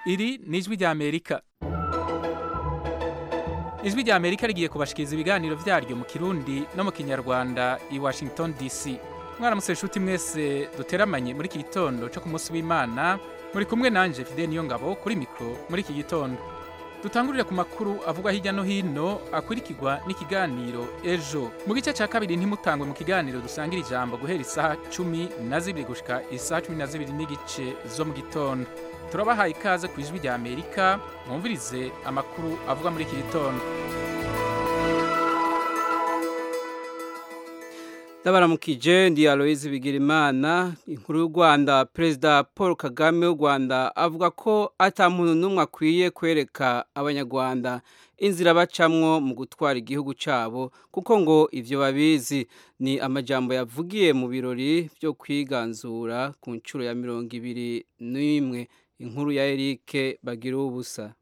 iri ni ijwi ry'amerika ijwi ry'amerika rigiye kubashikiriza ibiganiro byaryo mu kirundi no mu kinyarwanda i washington dc mwaramutse inshuti mwese duteramanye muri iki gitondo cyo ku munsi w'imana muri kumwe nanjye fide niyo ngabo kuri mikoro muri iki gitondo dutangurire ku makuru avugwa hirya no hino akurikirwa n'ikiganiro ejo mu gice cya kabiri ntimutangwe mu kiganiro dusangira ijambo guhera isaha cumi na zibiri gushyika isaha cumi na zibiri n'igice zo mu gitondo turabahaye ikaze ku ijwi rya amerika mwumvirize amakuru avugwa muri iki gitondo ndabaramukije ndi aloyizi bigirimana inkuru y'u rwanda perezida paul kagame w'u rwanda avuga ko atamuntu n'umwe akwiye kwereka abanyarwanda inzira bacamwo mu gutwara igihugu cyabo kuko ngo ibyo babizi ni amajyambo yavugiye mu birori byo kwiganzura ku nshuro ya mirongo ibiri n'imwe inkuru ya erike bagira ubusa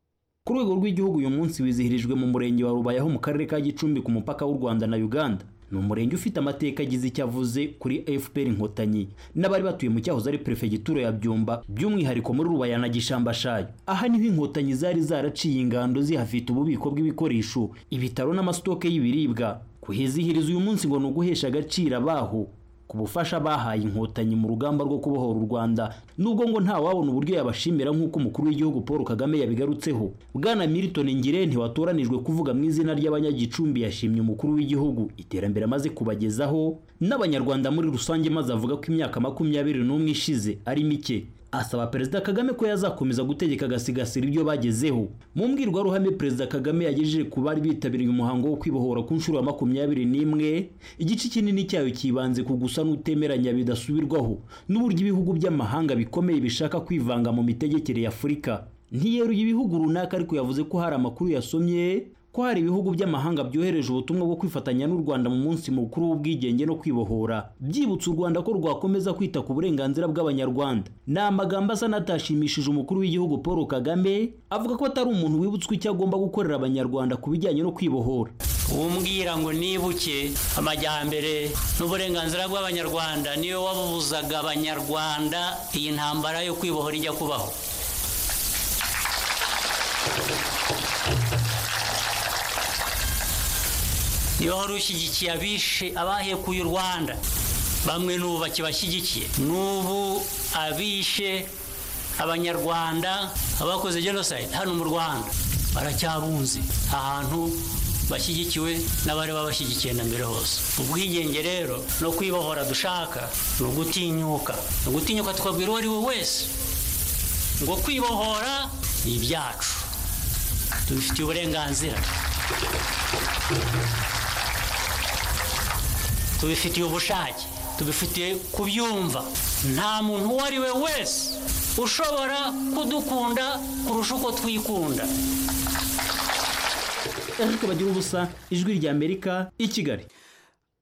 ku rwego rw'igihugu uyu munsi wizihirijwe mu murenge wa rubayaho mu karere ka gicumbi ku mupaka w'u rwanda na uganda ni umurenge ufite amateka agize icyo avuze kuri fpr inkotanyi n'abari batuye mu cyahoze ari perefegitura ya byumba by'umwihariko muri rubaya na gishambashayo aha niho inkotanyi zari zaraciye ingando zihafite ububiko bw'ibikoresho ibitaro n'amasitoke y'ibiribwa kuhizihiriza uyu munsi ngo ni uguhesha agaciro abaho ku bufasha bahaye inkotanyi mu rugamba rwo kubohora u Rwanda nubwo ngo nta wabona uburyo yabashimira nk'uko umukuru w'igihugu Paul Kagame yabigarutseho Bwana Milton Ngirente watoranijwe kuvuga mu izina ry'abanyagicumbi yashimye umukuru w'igihugu iterambere amaze kubagezaho n'abanyarwanda muri rusange maze avuga ko imyaka makumyabiri n'umwe ishize ari mike asaba perezida kagame ko yazakomeza gutegeka agasigasira ibyo bagezeho mu mbwirwaruhame perezida kagame yagejeje ku bari bitabiriye umuhango wo kwibohora ku nshuro ya makumyabiri n'imwe igice kinini cyayo cyibanze ku gusa n'utemeranya bidasubirwaho n'uburyo ibihugu by'amahanga bikomeye bishaka kwivanga mu mitegekere y'afurika ntiyeruye ibihugu runaka ariko yavuze ko hari amakuru yasomye ko hari ibihugu by'amahanga byohereje ubutumwa bwo kwifatanya n'u Rwanda mu munsi mukuru w'ubwigenge no kwibohora byibutsa u Rwanda ko rwakomeza kwita ku burenganzira bw'abanyarwanda ni amagambo asa n'atashimishije umukuru w'igihugu Paul Kagame avuga ko atari umuntu wibutswe icyo agomba gukorera abanyarwanda ku bijyanye no kwibohora umbwira ngo nibuke amajyambere n'uburenganzira bw'abanyarwanda niyo wabubuzaga abanyarwanda iyi ntambara yo kwibohora ijya kubaho niba wari ushyigikiye abishe abahekuye u rwanda bamwe n'ubu bakibashyigikiye n'ubu abishe abanyarwanda abakoze jenoside hano mu rwanda baracyabunze ahantu bashyigikiwe n'abari babashyigikiye na mbere hose ubwigenge rero no kwibohora dushaka ni ugutinyuka ni ugutinyuka twabwira uwo ari we wese ngo kwibohora ni ibyacu tubifitiye uburenganzira tubifitiye ubushake tubifitiye kubyumva nta muntu uwo ari we wese ushobora kudukunda kurusha uko twikunda ariko bagira ubusa ijwi rya amerika i kigali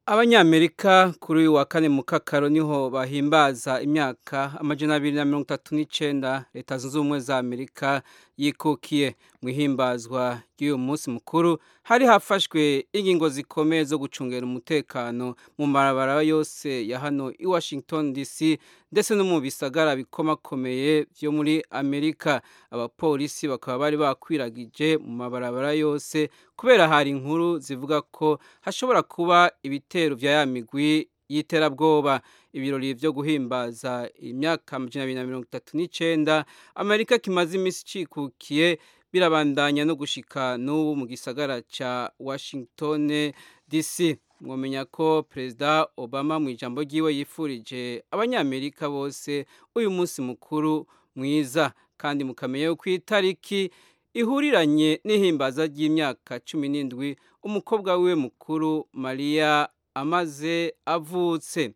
abanyamerika kuri uyu wa kane mu kakaro niho bahimbaza imyaka amajana abiri na mirongo itatu n'icyenda leta zunze ubumwe za amerika yikukiye mu ihimbazwa ry'uyu munsi mukuru hari hafashwe ingingo zikomeye zo gucungera umutekano mu marabara yose ya hano i washington dc ndetse no mu bisagara bikomakomeye byo muri amerika abapolisi bakaba bari bakwiragije mu mabarabara yose kubera hari inkuru zivuga ko hashobora kuba ibitero bya ya migwi y'iterabwoba ibirori byo guhimbaza imyaka amajana abiri na mirongo itatu n'icyenda amerika kimaze iminsi icikukiye birabandanya no gushika n'ubu mu gisagara cya washington dc mwamenya ko perezida obama mu ijambo ry'iwe yifurije abanyamerika bose uyu munsi mukuru mwiza kandi mukamenya ko itariki ihuriranye n'ihimbaza ry'imyaka cumi n'indwi umukobwa we mukuru mariya amaze avutse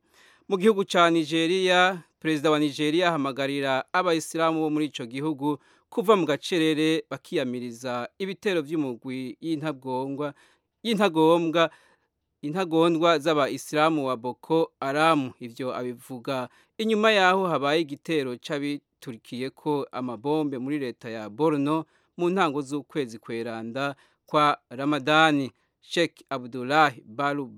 mu gihugu cya nigeria perezida wa nigeria ahamagarira abayisilamu bo muri icyo gihugu kuva mu gacerere bakiyamiriza ibitero by'umugwi y'intagombwa intagondwa z'abayisilamu wa boko aramu ibyo abivuga inyuma y'aho habaye igitero cy'abiturikiye ko amabombe muri leta ya borno mu ntango z'ukwezi kweranda kwa ramadani sheikh abdulahi baru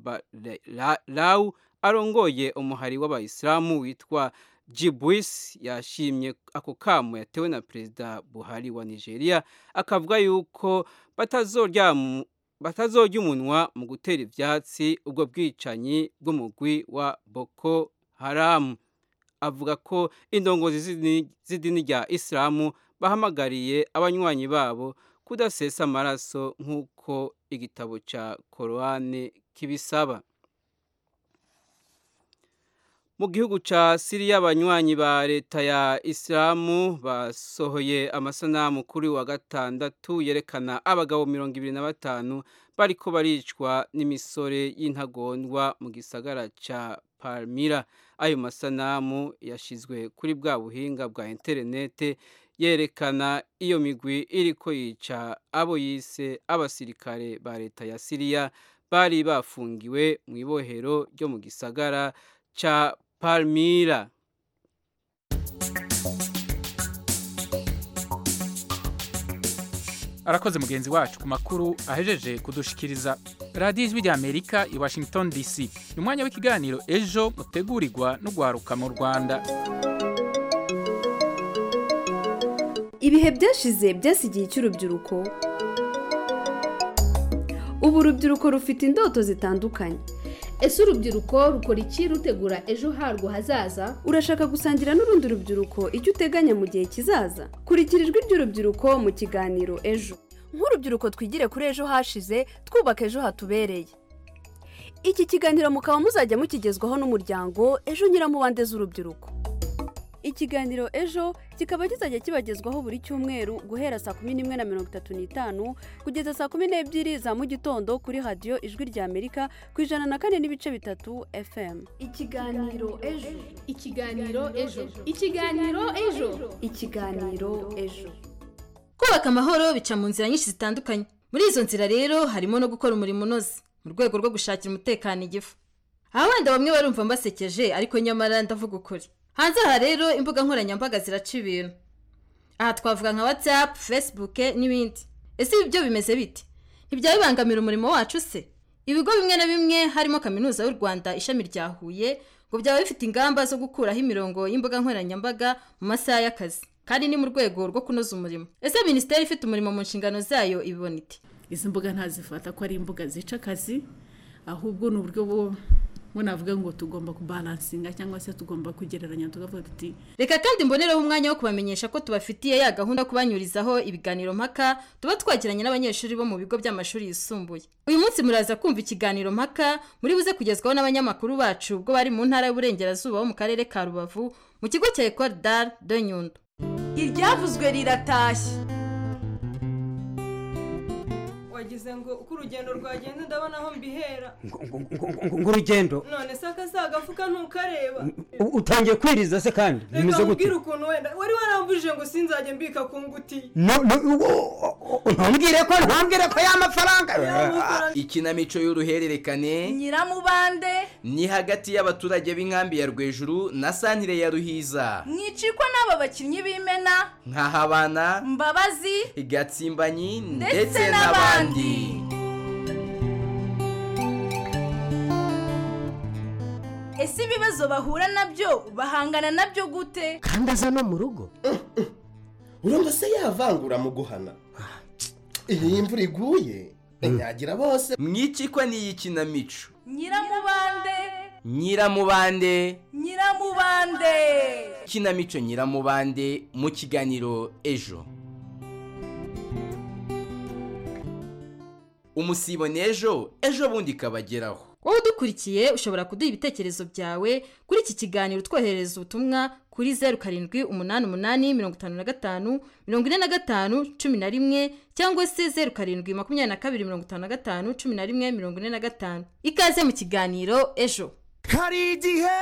rawu arongoye umuhari w'abayisilamu witwa Jibwis yashimye ako kamo yatewe na Perezida Buhari wa Nigeria akavuga yuko batazoryama batazorya umunwa mu gutera ibyatsi ubwo bwicanyi bw'umugwi wa Boko Haram avuga ko indongozi z'idini- z'idini rya Isilamu bahamagariye abanywanyi babo kudasesa amaraso nk'uko igitabo cya Korowani kibisaba mu gihugu ca Siriya abanywanyi ba leta ya Islamu basohoye amasanamu kuri wa gatandatu yerekana abagabo mirongo ibiri na batanu bariko baricwa n'imisore y'intagondwa mu gisagara ca Palmira ayo masanamu yashizwe kuri bwa buhinga bwa interinete yerekana iyo migwi iriko yica abo yise abasirikare ba leta ya Siriya bari bafungiwe mu ibohero ryo mu gisagara ca Palmira. arakoze mugenzi wacu ku makuru ahejeje kudushikiriza radiyo ijwi ry'amerika i washington dc ni umwanya w'ikiganiro ejo utegurirwa n'ugwaruka mu rwanda ibihe byashize byasigiye icy'urubyiruko ubu urubyiruko rufite indoto zitandukanye ese urubyiruko rukora iki rutegura ejo harwo hazaza urashaka gusangira n'urundi rubyiruko icyo uteganya mu gihe kizaza kurikira ijwi ry'urubyiruko mu kiganiro ejo nk'urubyiruko twigire kuri ejo hashize twubaka ejo hatubereye iki kiganiro mukaba muzajya mukigezwaho n'umuryango ejo nyiramubande z'urubyiruko ikiganiro ejo kikaba kizajya kibagezwaho buri cyumweru guhera saa kumi n'imwe na mirongo itatu n'itanu kugeza saa kumi n'ebyiri za mu gitondo kuri radiyo ijwi ry'amerika ku ijana na kane n'ibice bitatu fm ikiganiro ejo ikiganiro ejo ikiganiro ejo ikiganiro ejo kubaka amahoro bica mu nzira nyinshi zitandukanye muri izo nzira rero harimo no gukora umurimo unoze mu rwego rwo gushakira umutekano igifu aha wenda bamwe barumva mbasekeje ariko nyamara ndavuga ukuri hanze aha rero imbuga nkoranyambaga ziraca ibintu aha twavuga nka whatsapp facebook n'ibindi ese ibi byo bimeze bite ntibyaba bibangamira umurimo wacu se ibigo bimwe na bimwe harimo kaminuza y'u rwanda ishami rya huye ngo byaba bifite ingamba zo gukuraho imirongo y'imbuga nkoranyambaga mu masaha y'akazi kandi ni mu rwego rwo kunoza umurimo ese minisiteri ifite umurimo mu nshingano zayo ibibona ite izi mbuga ntazifata ko ari imbuga zica akazi ahubwo ni uburyo bwo bwo navuga ngo tugomba kubaransinga cyangwa se tugomba kugereranya tukavuga tuti reka kandi mbonereho umwanya wo kubamenyesha ko tubafitiye ya gahunda yo kubanyurizaho ibiganiro mpaka tuba twagiranye n'abanyeshuri bo mu bigo by'amashuri yisumbuye uyu munsi muraza kumva ikiganiro mpaka muri buze kugezwaho n'abanyamakuru bacu ubwo bari mu ntara y'uburengerazuba ho mu karere ka rubavu mu kigo cya ecole d'art de nyundo iryavuzwe riratashye wagize ngo uko urugendo rwagenda ndabona aho mbihera ngurugendo none se akazagafuka ntukareba utangiye kwiriza se kandi reka nkubwire ukuntu wenda wari warambujije ngo sinzajye mbika ku ngutiya ntubwire ko ntubwire ko y'amafaranga ikinamico y'uruhererekane nyiramubande ni hagati y'abaturage b'inkambi ya rwejuru na santire ya ruhiza mwicikwa n'aba bakinnyi b'imena nkahabana mbabazi gatsimbanyi ndetse ndetse n'abandi n'abandi ese ibibazo bahura nabyo bahangana nabyo gute kandi aza no mu rugo urumva se yavangura mu guhana iyi imvura iguye inyagira bose mwicikwa n'iyi kinamico nyiramubande nyiramubande nyiramubande kinamico nyiramubande mu kiganiro ejo umusibone ejo ejo bundi ikabageraho wowe udukurikiye ushobora kuduha ibitekerezo byawe kuri iki kiganiro utwoherereza ubutumwa kuri zeru karindwi umunani umunani mirongo itanu na gatanu mirongo ine na gatanu cumi na rimwe cyangwa se zeru karindwi makumyabiri na kabiri mirongo itanu na gatanu cumi na rimwe mirongo ine na gatanu ikaze mu kiganiro ejo hari igihe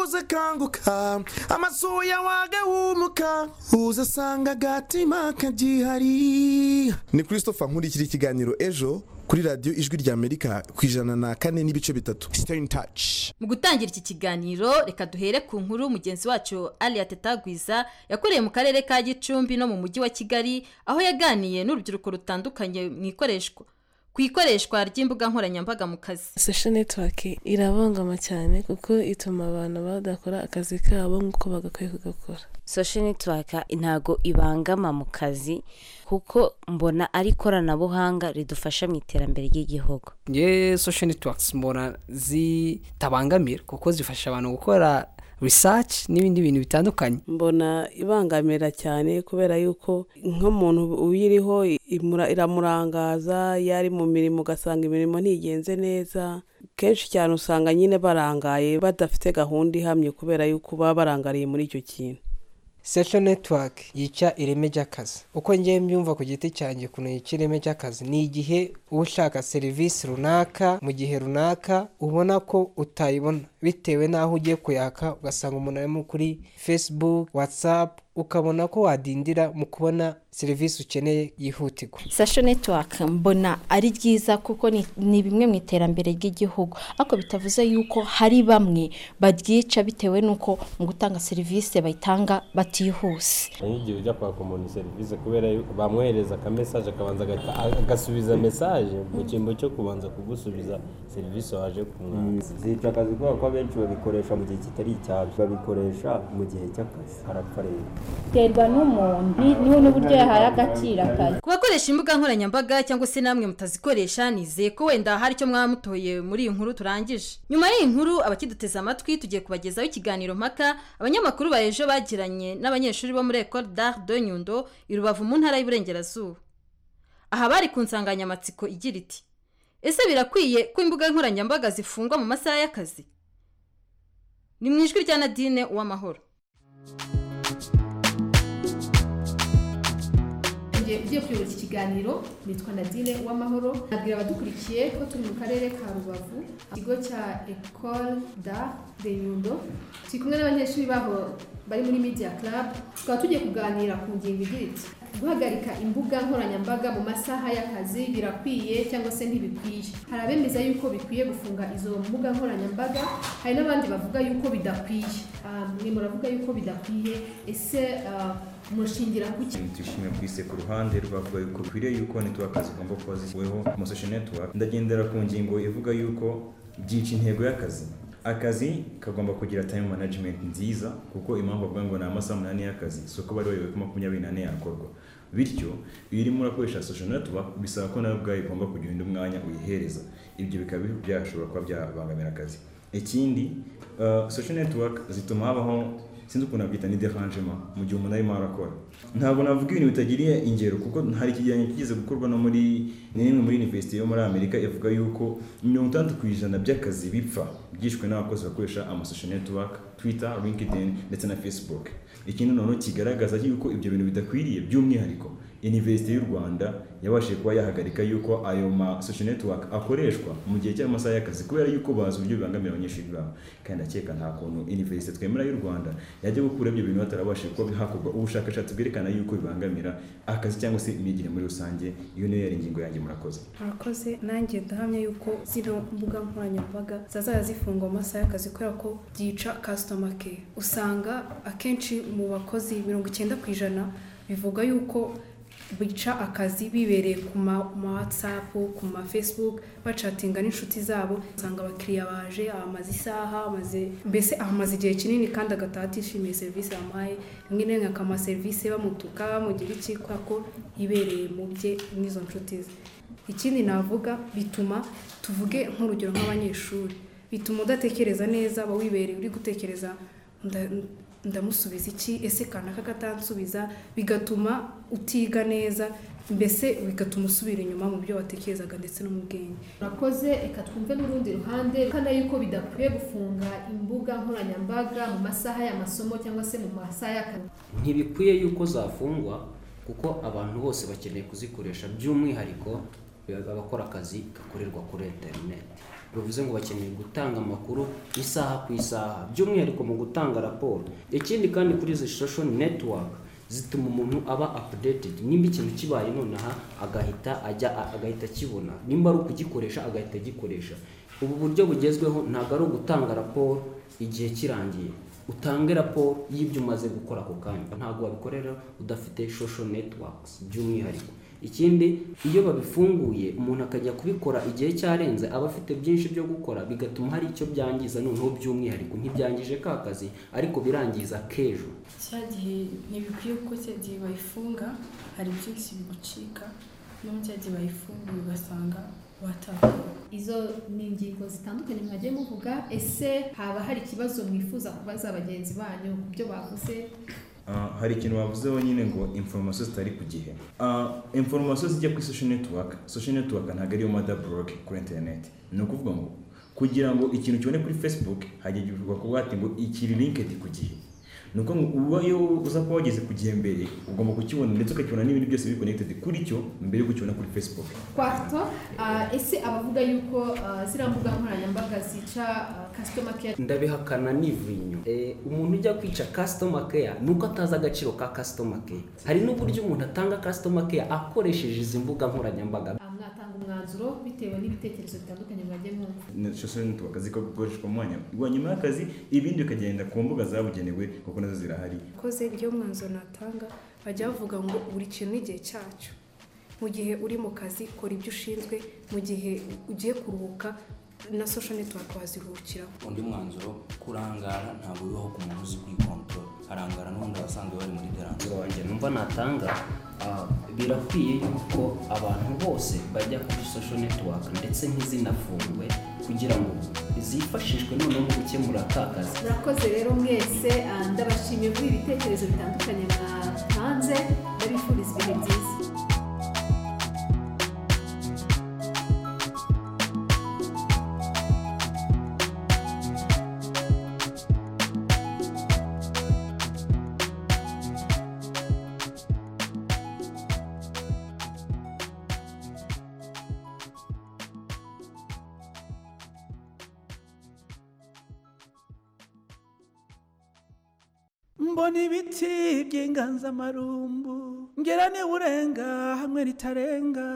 uza akanguka amasuya wagahumuka uza asanga agatima kagihari ni christopher nkurikira ikiganiro ejo kuri radiyo ijwi ry'amerika ku ijana na kane n'ibice bitatu staying touch mu gutangira iki kiganiro reka duhere ku nkuru mugenzi wacu aliya tetagwiza yakoreye mu karere ka gicumbi no mu mujyi wa kigali aho yaganiye n'urubyiruko rutandukanye mu ikoreshwa ku ikoreshwa ry'imbuga nkoranyambaga mu kazi social network irabangama cyane kuko ituma abantu badakora akazi kabo nk'uko bagakwiye kugakora social network ntago ibangama mu kazi kuko mbona ari ikoranabuhanga ridufasha mu iterambere ry'igihugu ye social networks mbona zitabangamira kuko zifasha abantu gukora research n'ibindi bintu bitandukanye mbona ibangamira cyane kubera yuko nk'umuntu uyiriho imura- iramurangaza iyo ari mu mirimo ugasanga imirimo ntigenze neza kenshi cyane usanga nyine barangaye badafite gahunda ihamye kubera yuko baba barangariye muri icyo kintu social network yica ireme ry'akazi uko ngewe mbyumva ku giti cyanjye ukuntu yica ireme ry'akazi ni igihe uba ushaka serivisi runaka mu gihe runaka ubona ko utayibona bitewe n'aho ugiye kuyaka ugasanga umuntu arimo kuri facebook whatsapp ukabona ko wadindira mu kubona serivisi ukeneye yihutirwa sasho network mbona ari ryiza kuko ni- ni bimwe mu iterambere ry'igihugu ariko bitavuze yuko hari bamwe baryica bitewe n'uko mu gutanga serivisi bayitanga batihuse iyo igihe ujya kwaka umuntu serivisi kubera yuko bamwohereza akamesaje akabanza agahita- agasubiza mesaje mu cyimbo cyo kubanza kugusubiza serivisi waje kumwaka zica akazi kubera ko abenshi babikoresha mu gihe kitari icyabyo babikoresha mu gihe cy'akazi harapfa rero biterwa n'umuntu niwe n'uburyo yahaye agaciro akazi ku bakoresha imbuga nkoranyambaga cyangwa se namwe mutazikoresha nizeye ko wenda hari icyo mwaba mutoye muri iyi nkuru turangije nyuma y'iyi nkuru abakiduteze amatwi tugiye kubagezaho ikiganiro mpaka abanyamakuru ba ejo bagiranye n'abanyeshuri bo muri ecole d'art de nyundo i rubavu mu ntara y'uburengerazuba aha bari ku nsanganyamatsiko igira iti ese birakwiye ko imbuga nkoranyambaga zifungwa mu masaha y'akazi ni mu ijwi rya nadine uwamahoro Ngiye ugiye kuyoboza ikiganiro nitwa Nadine Uwamahoro nabwira abadukurikiye ko turi mu karere ka Rubavu ikigo cya Ecole d'Art de Nyundo turi kumwe n'abanyeshuri baho bari muri Media Club tukaba tugiye kuganira ku ngingo igira iti guhagarika imbuga nkoranyambaga mu masaha y'akazi birakwiye cyangwa se ntibikwiye hari abemeza yuko bikwiye gufunga izo mbuga nkoranyambaga hari n'abandi bavuga yuko bidakwiye Ah, mwe muravuga yuko bidakwiye ese ah, mushingira ku ki turishimye twise ku ruhande rwavuga yuko bikwiriye yuko network zigomba kuba zishyizweho mu social network ndagendera ku ngingo ivuga yuko byica intego y'akazi akazi kagomba kugira time management nziza kuko impamvu bavuga ngo ni amasaha umunani y'akazi si uko bari bayoboye ko makumyabiri n'ane yakorwa bityo iyo urimo urakoresha social network bisaba ko nawe ubwawe ugomba kugira undi mwanya uyihereza ibyo bikaba byashobora kuba byabangamira akazi ikindi uh, social network zituma habaho sinzi ukuntu nabyita ni derangement mu gihe umuntu arimo arakora ntabwo navuga ibintu bitagiriye ingero kuko hari ikigereranyo kigeze gukorwa no muri ni imwe muri university yo muri amerika ivuga yuko mirongo itandatu ku ijana by'akazi bipfa byishwe n'abakozi bakoresha amasocial network twitter linkedin ndetse na facebook ikindi noneho kigaragaza yuko ibyo bintu bidakwiriye by'umwihariko university y'u rwanda yabashije kuba yahagarika yuko ayo ma social network akoreshwa mu gihe cy'amasaha y'akazi kubera yuko bazi uburyo bibangamira abanyeshuri babo kandi akeka nta kuntu university twemera y'u rwanda yajya gukura ibyo bintu hatarabashije kuba hakorwa ubushakashatsi bwerekana yuko bibangamira akazi cyangwa se imyigire muri rusange iyo niyo yari ingingo yanjye murakoze murakoze nanjye ndahamya yuko zino mbuga nkoranyambaga zazajya zifungwa mu masaha y'akazi kubera ko byica kasitoma keya usanga akenshi mu bakozi mirongo icyenda ku ijana bivuga yuko bica akazi bibereye ku ma ma whatsapp ku ma facebook bacatinga n'inshuti zabo usanga abakiriya baje abamaze isaha amaze mbese ahamaze igihe kinini kandi agataha atishimiye serivisi bamuhaye rimwe na rimwe akamuha serivisi bamutuka bamugira iki kubera ko yibereye mu bye n'izo nshuti ze ikindi navuga bituma tuvuge nk'urugero nk'abanyeshuri bituma udatekereza neza aba wibereye uri gutekereza nda- ndamusubiza iki ese kanaka katansubiza bigatuma utiga neza mbese bigatuma usubira inyuma mu byo watekerezaga ndetse no mu bwenge murakoze reka twumve n'urundi ruhande kandi yuko bidakwiye gufunga imbuga nkoranyambaga mu masaha y'amasomo cyangwa se mu masaha y'akazi ntibikwiye yuko zafungwa kuko abantu bose bakeneye kuzikoresha by'umwihariko abakora akazi gakorerwa kuri interineti bivuze ngo bakeneye gutanga amakuru isaha ku isaha by'umwihariko mu gutanga raporo ikindi kandi kuri izi social network zituma umuntu aba updated nimba ikintu kibaye nonaha agahita ajya agahita akibona nimba ari ukugikoresha agahita agikoresha ubu buryo bugezweho ntabwo ari ugutanga raporo igihe kirangiye utange raporo y'ibyo umaze gukora ako kanya ntabwo wabikorera udafite social networks by'umwihariko ikindi iyo babifunguye umuntu akajya kubikora igihe cyarenze aba afite byinshi byo gukora bigatuma hari icyo byangiza noneho by'umwihariko ntibyangije ka kazi ariko birangiza k'ejo cya gihe ntibikwiye kuko cya gihe bayifunga hari byinshi bigucika no cya gihe bayifunguye ugasanga watahuwe izo ni ingingo zitandukanye mwagiye muvuga ese haba hari ikibazo mwifuza kubaza bagenzi banyu ku byo bavuze Ah, hari ikintu wavuzeho nyine ngo information zitari ku gihe Ah, information zijya kuri social network social network ntabwo ariyo mother blog kuri internet ni ukuvuga ngo kugira ngo ikintu kibone kuri facebook hajya igihe kuvuga ati ngo ikiri linked ku gihe ni uko ngo uba iyo uza kuba wageze ku gihe mbere ugomba kukibona ndetse ukakibona n'ibindi byose biri connected kuri cyo mbere yo kukibona kuri facebook kwato ah, ese abavuga yuko ah, ziriya mbuga nkoranyambaga zica kasitoma keya ndabihakana n'ivinyo Eh, umuntu ujya kwica customer care nuko atazi agaciro ka customer care hari n'uburyo umuntu atanga customer care akoresheje izi mbuga nkoranyambaga mwatanga umwanzuro bitewe n'ibitekerezo bitandukanye mwagiye mwumva social network zikaba gukoreshwa mu mwanya wa nyuma y'akazi ibindi bikagenda ku mbuga zabugenewe kuko nazo zirahari koze iyo mwanzuro natanga bajya bavuga ngo buri kintu n'igihe cyacyo mu gihe uri mu kazi kora ibyo ushinzwe mu gihe ugiye kuruhuka na social network waziruhukiraho undi mwanzuro kurangara ntabwo bibaho ku muntu uzi kwikontorora arangara n'ubundi abasanzwe bari muri deranzuro wanjye numva natanga ah, birakwiye yuko abantu bose bajya kuri social network ndetse ntizinafungwe kugira ngo zifashishwe noneho mu gukemura ka kazi murakoze rero mwese ah, ndabashimiye kuri ibitekerezo bitandukanye mwatanze ndabifuriza ibihe byiza mbona ibiti by'inganzamarumbu ngera urenga hamwe ritarenga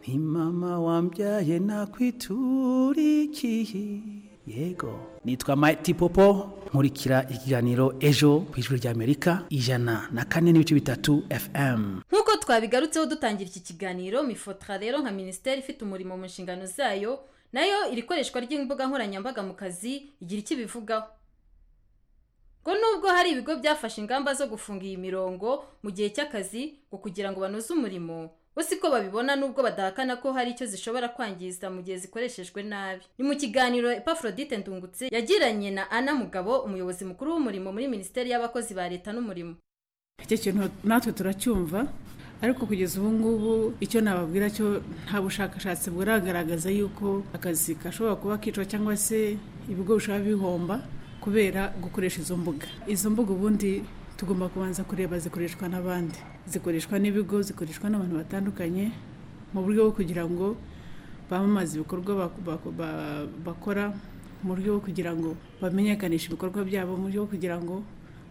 ni mama wambyaye nakwitura ikihi yego nitwa Mighty Popo nkurikira ikiganiro ejo ku ijwi ry'Amerika ijana na kane n'ibice bitatu FM nk'uko twabigarutseho dutangira iki kiganiro mifotra rero nka minisiteri ifite umurimo mu nshingano zayo nayo iri koreshwa ry'imbuga nkoranyambaga mu kazi igira icyo ibivugaho ngo nubwo hari ibigo byafashe ingamba zo gufunga iyi mirongo mu gihe cy'akazi ngo kugira ngo banoze umurimo bo siko babibona nubwo badahakana ko hari icyo zishobora kwangiza mu gihe zikoreshejwe nabi ni mu kiganiro epafrodite ndungutse yagiranye na ana mugabo umuyobozi mukuru w'umurimo muri minisiteri y'abakozi ba leta n'umurimo icyo kintu natwe turacyumva ariko kugeza ubu ngubu icyo nababwira cyo nta bushakashatsi buragaragaza yuko akazi gashobora kuba kicwa cyangwa se ibigo bishobora bihomba kubera gukoresha izo mbuga izo mbuga ubundi tugomba kubanza kureba zikoreshwa n'abandi zikoreshwa n'ibigo zikoreshwa n'abantu batandukanye mu buryo bwo kugira ngo bamamaze ibikorwa bak- bak- ba- bakora mu buryo bwo kugira ngo bamenyekanishe ibikorwa byabo mu buryo bwo kugira ngo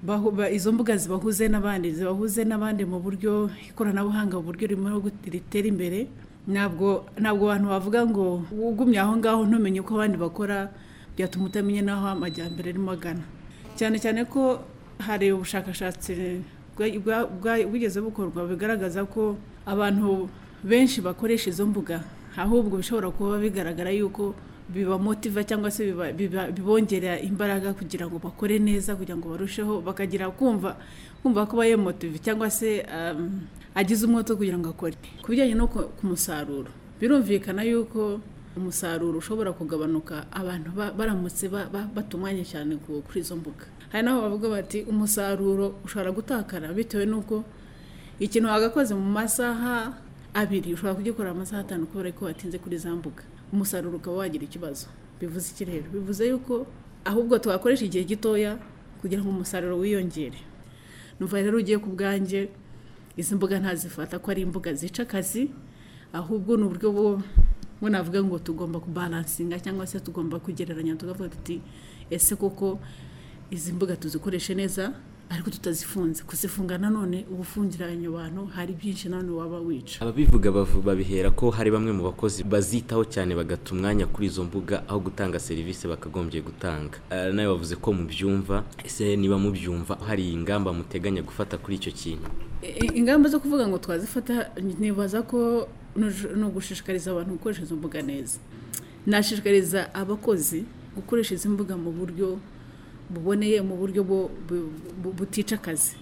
bahu- ba- izo mbuga zibahuze n'abandi zibahuze n'abandi mu buryo ikoranabuhanga mu buryo ririmo gut- ritera imbere ntabwo ntabwo abantu bavuga ngo ugumye aho ngaho ntumenye uko abandi bakora byatuma utamenya n'aho amajyambere arimo agana cyane cyane ko hari ubushakashatsi bwa- bwa- bwa- bwigeze bukorwa bigaragaza ko abantu benshi bakoresha izo mbuga ahubwo bishobora kuba bigaragara yuko bibamotiva cyangwa se biba- biba- bibongerera imbaraga kugira ngo bakore neza kugira ngo barusheho bakagira kumva kumva ko bayemotive cyangwa se um, agize umwota wo kugira ngo akore ku bijyanye no ku ku musaruro birumvikana yuko umusaruro ushobora kugabanuka abantu ba- baramutse ba- ba- batunganye cyane ku- kuri izo mbuga hari n'aho bavuga bati umusaruro ushobora gutakara bitewe n'uko ikintu wagakoze mu masaha abiri ushobora kugikorera amasaha atanu kubera ko watinze kuri za mbuga umusaruro ukaba wagira ikibazo bivuze iki rero bivuze yuko ahubwo twakoresha igihe gitoya kugira ngo umusaruro wiyongere numva rero ugiye ku bwanjye izi mbuga ntazifata ko ari imbuga zica akazi ahubwo ni uburyo bwo ngo navuga ngo tugomba kubalansinga cyangwa se tugomba kugereranya tukavuga tuti ese koko izi mbuga tuzikoreshe neza ariko tutazifunze kuzifunga nanone uba ufungiranye abantu hari byinshi nanone waba wica ababivuga bavu- babihera ko hari bamwe mu bakozi bazitaho cyane bagata umwanya kuri izo mbuga aho gutanga serivisi bakagombye gutanga Ah, nawe bavuze ko mubyumva ese niba mubyumva hari ingamba muteganya gufata kuri icyo kintu I- ingamba zo kuvuga ngo twazifata nibaza ko nuj- ni ugushishikariza abantu gukoresha izo mbuga neza nashishikariza abakozi gukoresha izi mbuga mu buryo buboneye mu buryo bu- bu- bu- butica akazi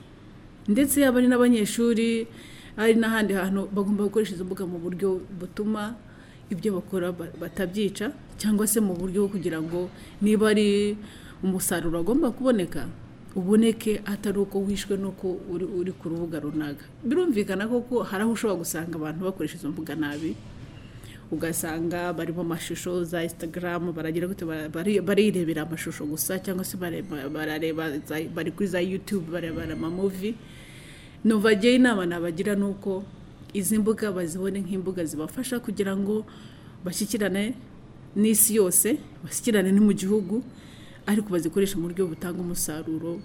ndetse yaba ari n'abanyeshuri ari n'ahandi hantu bagomba gukoresha izo mbuga mu buryo butuma ibyo bakora ba- batabyica cyangwa se mu buryo bwo kugira ngo niba ari umusaruro agomba kuboneka uboneke atari uko wishwe n'uko uri, uri ku rubuga runaka birumvikana koko hari aho ushobora gusanga abantu bakoresha izo mbuga nabi ugasanga barimo amashusho za instagram baragira gute bara- bari- barirebera amashusho gusa cyangwa se bare- ba- barareba za- bari kuri za youtube barebana amamuvi numva ngewe inama nabagira ni uko izi mbuga bazibone nk'imbuga zibafasha kugira ngo bashyikirane n'isi yose bashyikirane no mu gihugu ariko bazikoresha mu buryo butanga umusaruro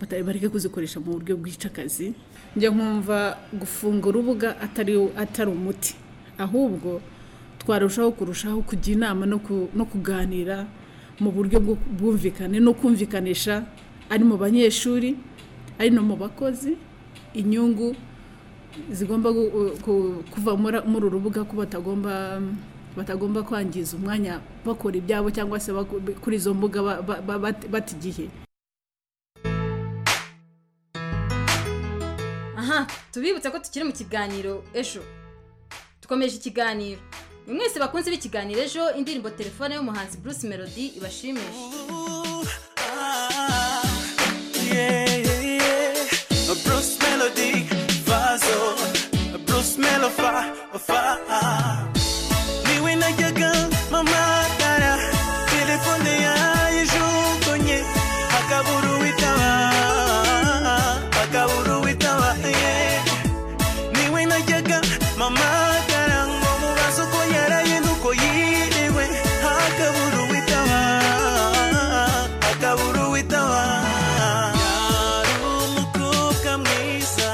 bata- bareke kuzikoresha mu buryo bwica akazi njya nkumva gufunga urubuga atari atari umuti ahubwo twarushaho kurushaho kujya inama no ku- no kuganira mu buryo bwo- bwumvikane no kumvikanisha ari mu banyeshuri ari no mu bakozi inyungu zigomba gu- ku- kuva muri- muri uru rubuga ko batagomba batagomba kwangiza umwanya bakora ibyabo cyangwa se baku- kuri izo mbuga ba- ba- ba- bata bata igihe aha tubibutsa ko tukiri mu kiganiro ejo dukomeje ikiganiro ni mwese bakunze b'ikiganiro ejo indirimbo telefone y'umuhanzi bruce melody ibashimisha Bruce Melody, Vazo, Bruce Melofa, Fa. Niwe najyaga mamatara, telefone yayijugunye, akabura uwitaba, akabura uwitaba, yeah. Niwe najyaga mamatara, ngo mubaze uko yarayenze, uko yiriwe, akabura uwitaba, akabura uwitaba. Yari umukobwa mwiza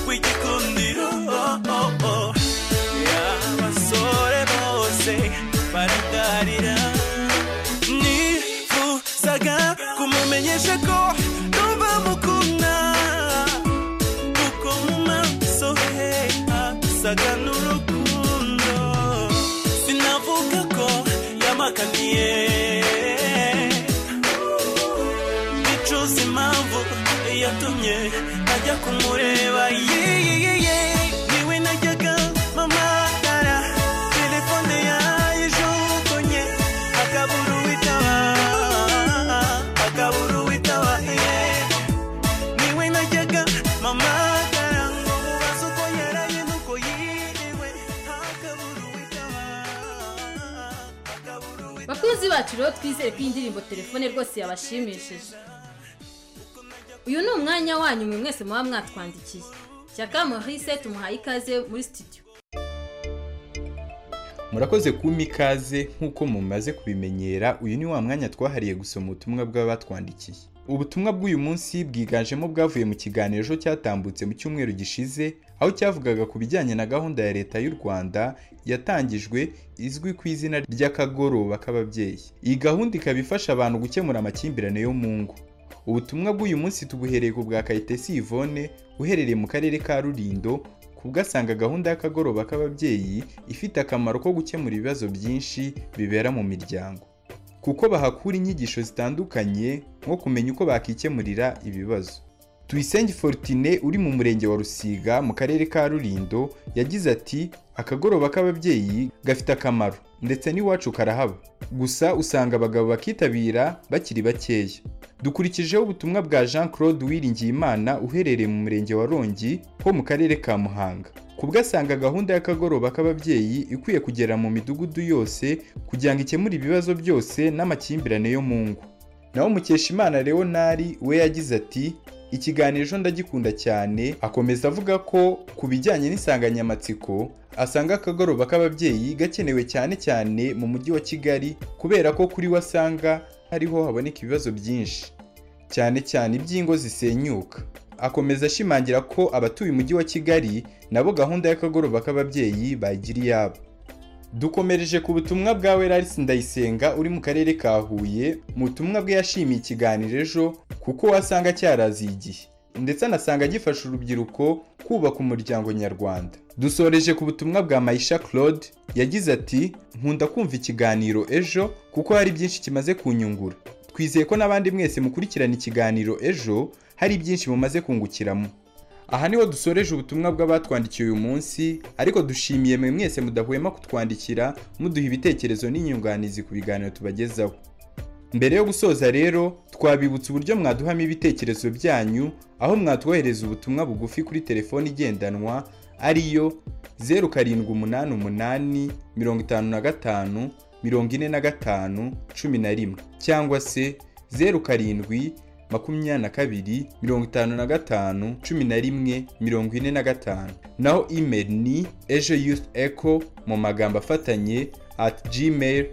w'igikundiro y'abasore bose baragarira nifuzaga kumumenyesha ko numva mukunda kuko mu maso he hasaga n'urukundo sinavuga ko yamakaniye bicuza impamvu yatumye ajya kumureba yiyeye niwe najyaga mamatara telefone yayijugunye akabura uwitaba akabura uwitaba yeah. niwe najyaga mamatara ngo mubaze uko yarayenda uko yiriwe akabura uwitaba bakunzi bacu rero twizere ko iyi ndirimbo telefone rwose yabashimishije uyu ni umwanya wanyu mwe mwese muba mwatwandikiye shyaka maurice tumuhaye ikaze muri studio murakoze kumpa ikaze nk'uko mumaze kubimenyera uyu ni wa mwanya twahariye gusoma ubutumwa bw'abatwandikiye ubutumwa bw'uyu munsi bwiganjemo bwavuye mu kiganiro ejo cyatambutse mu cyumweru gishize aho cyavugaga ku bijyanye na gahunda ya leta y'u rwanda yatangijwe izwi ku izina ry'akagoroba k'ababyeyi iyi gahunda ikaba ifasha abantu gukemura amakimbirane yo mu ngo ubutumwa bw'uyu munsi tubuhereye ku bwa kayitesi yvonne uherereye mu karere ka rulindo kubwo asanga gahunda y'akagoroba k'ababyeyi ifite akamaro ko gukemura ibibazo byinshi bibera mu miryango kuko bahakura inyigisho zitandukanye nko kumenya uko bakikemurira ibibazo tuyisenge fortune uri mu murenge wa rusiga mu karere ka rulindo yagize ati akagoroba k'ababyeyi gafite akamaro ndetse n'iwacu karahaba gusa usanga abagabo bakitabira bakiri bakeya dukurikijeho ubutumwa bwa jean claude wiringiyimana uherereye mu murenge wa rongi ho mu karere ka muhanga kubwo asanga gahunda y'akagoroba k'ababyeyi ikwiye kugera mu midugudu yose kugira ngo ikemure ibibazo byose n'amakimbirane yo mu ngo naho mukeshimana leonari we yagize ati ikiganiro ejo ndagikunda cyane akomeza avuga ko ku bijyanye n'insanganyamatsiko asanga akagoroba k'ababyeyi gakenewe cyane cyane mu mujyi wa kigali kubera ko kuri we asanga ariho haboneka ibibazo byinshi cyane cyane iby'ingo zisenyuka akomeza ashimangira ko abatuye umujyi wa kigali nabo gahunda y'akagoroba k'ababyeyi bagira iyabo dukomereje ku butumwa bwa werarisi ndayisenga uri mu karere ka huye mu butumwa bwe yashimiye ikiganiro ejo kuko wasanga cyaraziye igihe ndetse anasanga gifasha urubyiruko kubaka umuryango nyarwanda dusoreje ku butumwa bwa mayisha claude yagize ati nkunda kumva ikiganiro ejo kuko hari byinshi kimaze kunyungura twizeye ko n'abandi mwese mukurikirana ikiganiro ejo hari byinshi mumaze kungukiramo aha niho dusoreje ubutumwa bw'abatwandikiye uyu munsi ariko dushimiye mwe mwese mudahwema kutwandikira muduha ibitekerezo n'inyunganizi ku biganiro tubagezaho mbere yo gusoza rero twabibutsa uburyo mwaduhamo ibitekerezo byanyu aho mwatwohereza ubutumwa bugufi kuri telefoni igendanwa ariyo zeru karindwi umunani umunani mirongo itanu na gatanu mirongo ine na gatanu cumi na rimwe cyangwa se zeru karindwi makumyabiri na kabiri mirongo itanu na gatanu cumi na rimwe mirongo ine na gatanu naho email ni ejo youth echo mu magambo afatanye at gmail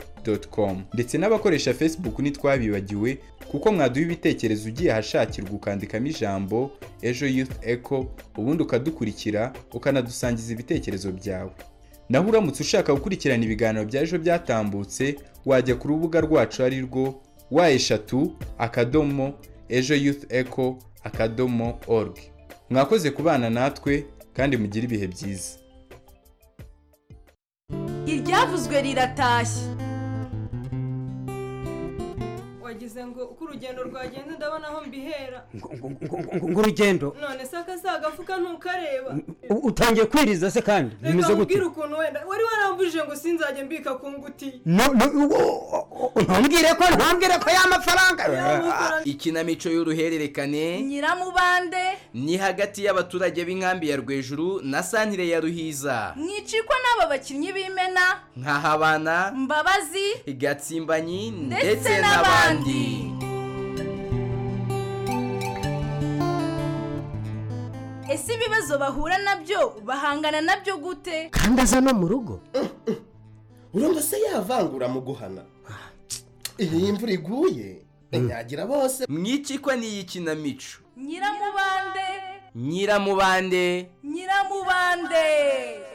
com ndetse n'abakoresha facebook ntitwabibagiwe kuko mwaduha ibitekerezo ugiye ahashakirwa ukandikamo ijambo ejo youth echo ubundi ukadukurikira ukanadusangiza ibitekerezo byawe naho uramutse ushaka gukurikirana ibiganiro bya ejo byatambutse wajya ku rubuga rwacu ari rwo wa eshatu akadomo ejo youth echo akadomo org mwakoze kubana natwe kandi mugire ibihe byiza iryavuzwe riratashye wagize ngo uko urugendo rwagenda ndabona aho mbihera ngurugendo none se akasaga agafuka ntukareba utangiye kwiriza se kandi bimeze reka gute nkubwire ukuntu wenda wari warambujije ngo sinzajya mbika ku ngutiya No- no- wo- ntumbwire ko ntumbwire ko ya mafaranga ikinamico y'uruhererekane nyiramubande ni hagati y'abaturage b'inkambi ya rwejuru na santire ya ruhiza mwicikwa n'aba bakinnyi b'imena nkahabana mbabazi gatsimbanyi Ndetse ndetse n'abandi. n'abandi ese ibibazo bahura nabyo bahangana nabyo gute kandi aza no mu rugo urumva se yavangura mu guhana iyi imvura iguye inyagira bose mwicikwa n'iyi kinamico nyiramubande nyiramubande nyiramubande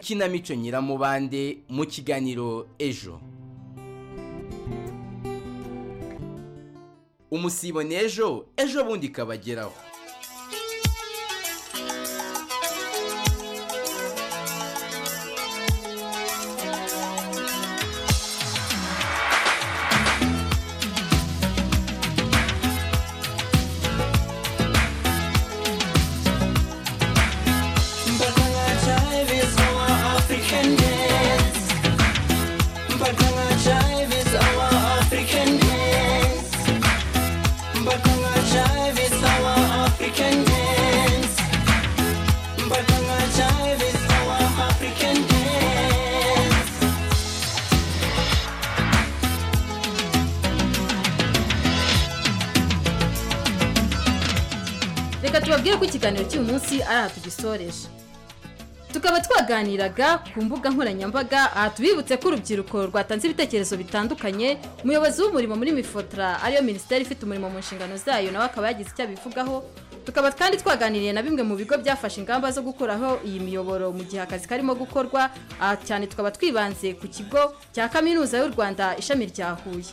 kinamico nyiramubande mu kiganiro ejo umusibone ejo ejo bundi ikabageraho reka tubabwire ko ikiganiro cy'uyu munsi ari aha tugisoreje tukaba twaganiraga ku mbuga nkoranyambaga aha tubibutse ko urubyiruko rwatanze ibitekerezo bitandukanye umuyobozi w'umurimo muri mifotora ariyo minisiteri ifite umurimo mu nshingano zayo nawe akaba yagize icyo abivugaho tukaba kandi twaganiriye na bimwe mu bigo byafashe ingamba zo gukuraho iyi miyoboro mu gihe akazi karimo gukorwa aha cyane tukaba twibanze ku kigo cya kaminuza y'u rwanda ishami rya huye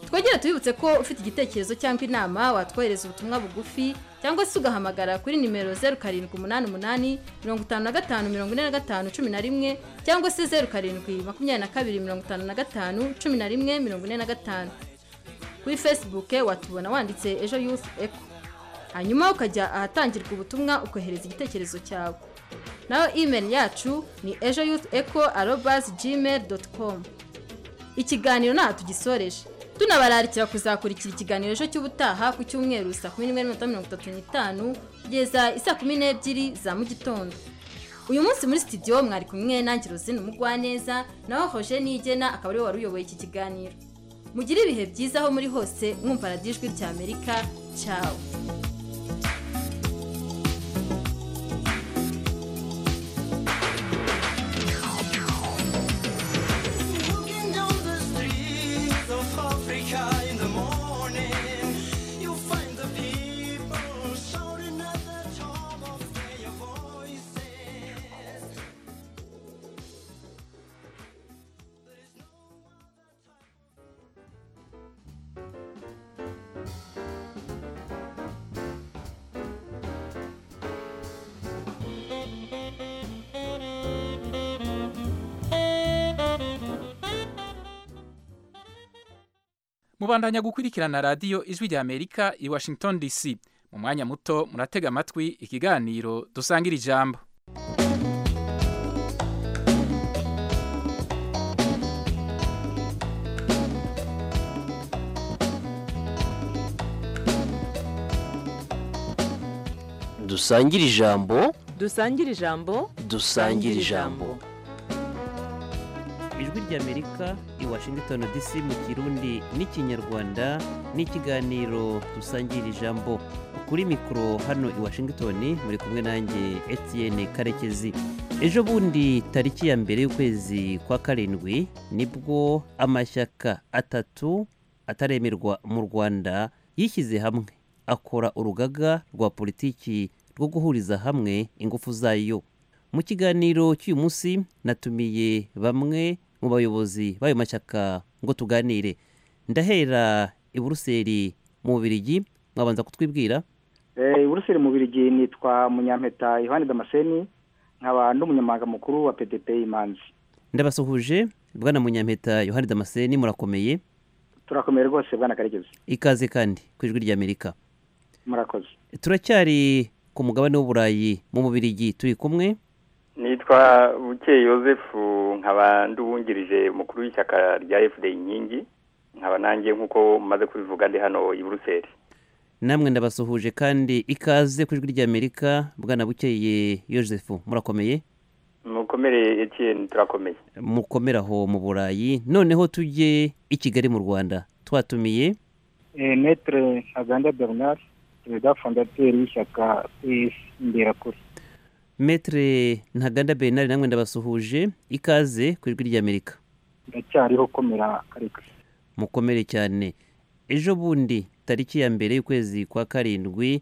twegere tubibutse ko ufite igitekerezo cyangwa inama watwohereza ubutumwa bugufi cyangwa se ugahamagara kuri nimero zeru karindwi umunani umunani mirongo itanu na gatanu mirongo ine na gatanu cumi na rimwe cyangwa se zeru karindwi makumyabiri na kabiri mirongo itanu na gatanu cumi na rimwe mirongo ine na gatanu kuri facebook watubona wanditse ejo youth eco hanyuma ukajya ahatangirwa ubutumwa ukohereza igitekerezo cyawe naho email yacu ni ejo youth eco arobas gmail dot com ikiganiro ntaha tugisoreje tunabararikira kuzakurikira ikiganiro ejo cy'ubutaha ku cyumweru saa kumi n'imwe n'iminota mirongo itatu n'itanu kugeza isaa kumi n'ebyiri za mu gitondo uyu munsi muri sitidiyo mwari kumwe nange rozine umugwaneza naho hoje nigena akaba ariwe wari uyoboye iki kiganiro mugire ibihe byiza aho muri hose mwumva radiyo ijwi ry'amerika cyawe Walking down the streets of Africa in the morning, you find the people shouting at the top of their voices. mubandanya gukurikirana radiyo ijwi rya amerika i washington dc mu mwanya muto muratega amatwi ikiganiro dusangira ijambo dusangire ijambo dusangire ijambo dusangire ijambo ijwi ry'amerika i washington dc mu kirundi n'ikinyarwanda n'ikiganiro dusangira ijambo kuri mikoro hano i washington muri kumwe nanjye etienne karekezi ejo bundi tariki ya mbere y'ukwezi kwa karindwi nibwo amashyaka atatu ataremerwa mu rwanda yishyize hamwe akora urugaga rwa politiki rwo guhuriza hamwe ingufu zayo mu kiganiro cy'uyu munsi natumiye bamwe mu bayobozi b'ayo mashyaka ngo tuganire ndahera i buruseli mu bubirigi mwabanza kutwibwira Eh, Buruseli mu Birigi nitwa Munyampeta Yohani Damascene nkaba n'umunyamabanga mukuru wa PDP Imanzi ndabasuhuje bwana munyampeta yohani damascene murakomeye turakomeye rwose bwana Karekezi ikaze kandi ku ijwi ry'amerika murakoze turacyari ku mugabane w'uburayi mu bubirigi turi kumwe nitwa bukeye yosefu nkaba ndubungirije umukuru w'ishyaka rya fda inkingi nkaba nanjye nk'uko maze kubivuga ndi hano i buruseli namwe ndabasuhuje kandi ikaze ku ijwi ry'amerika bwana bukeye yosefu murakomere mukomere etiyeni turakomeye mukomere aho mu burayi noneho tujye i kigali mu rwanda twatumiye metere ntaganda bernard perezida fondateri w'ishyaka pes imberakuri metere ntaganda bernard namwe ndabasuhuje ikaze ku ijwi ry'amerika ndacyariho komera kareka mukomere cyane ejo bundi tariki ya mbere y'ukwezi kwa karindwi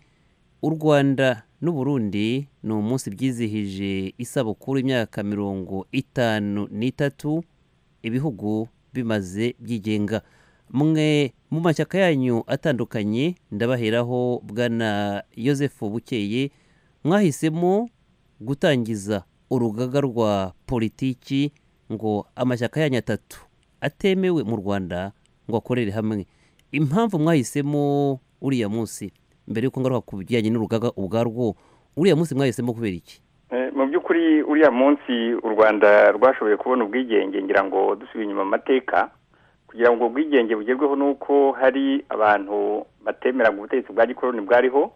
u rwanda n'u burundi ni umunsi byizihije isabukuru imyaka mirongo itanu n'itatu ibihugu bimaze byigenga mwe mu mashyaka yanyu atandukanye ndabaheraho bwana yosefu bukeye mwahisemo gutangiza urugaga rwa politiki ngo amashyaka yanyu atatu atemewe mu rwanda ngo akorere hamwe impamvu mwahisemo uriya munsi mbere y'uko ngaruka ku bijyanye n'urugaga ubwarwo uriya munsi mwahisemo kubera iki Eh, mu by'ukuri uriya munsi u rwanda rwashoboye kubona ubwigenge ngira ngo dusubiye inyuma mu mateka kugira ngo ubwo bwigenge bugerweho nuko hari abantu batemeraga ubutegetsi bwa gikoroni bwariho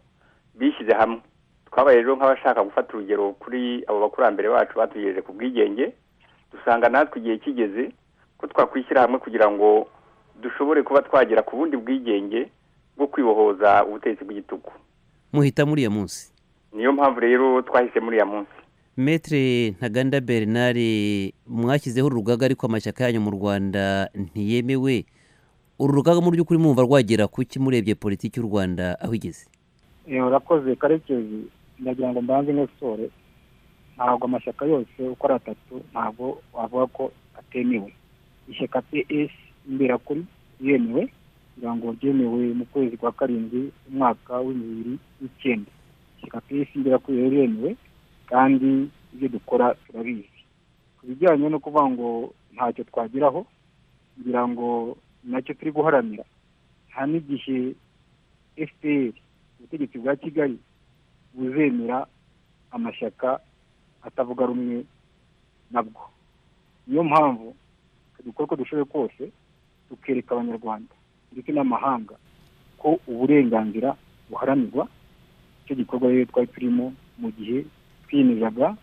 bishyize hamwe twabaye rero nk'abashaka gufata urugero kuri abo bakurambere bacu batugejeje ku bwigenge dusanga natwe igihe kigeze ko twakwishyira hamwe kugira ngo dushobore kuba twagera ku bundi bwigenge bwo kwibohoza ubutegetsi bw'igitugu muhitamo uriya munsi niyo mpamvu rero twahise muri ya munsi metere ntaganda bernard mwashyizeho urugaga ariko amashyaka yanyu mu rwanda ntiyemewe uru rugaga mu by'ukuri mwumva rwagera kuki murebye politiki y'u rwanda aho igeze Eh, urakoze karekezi ndagira ngo mbanze nk'esore ntabwo amashyaka yose uko ari atatu ntabwo wavuga ko atemewe ishyaka ps imberakuri yemewe kugira ngo ryemewe mu kwezi kwa karindwi umwaka w'ibihumbi bibiri n'icyenda ishyaka ps imberakuri rero yemewe kandi ibyo dukora turabizi ku bijyanye no kuvuga ngo ntacyo twageraho kugira ngo nacyo turi guharanira nta n'igihe fpr ubutegetsi bwa kigali buzemera amashyaka atavuga rumwe nabwo niyo mpamvu dukora uko dushoboye kose tukereka abanyarwanda ndetse n'amahanga ko uburenganzira buharanirwa icyo gikorwa rero twari turimo mu gihe twiyemezaga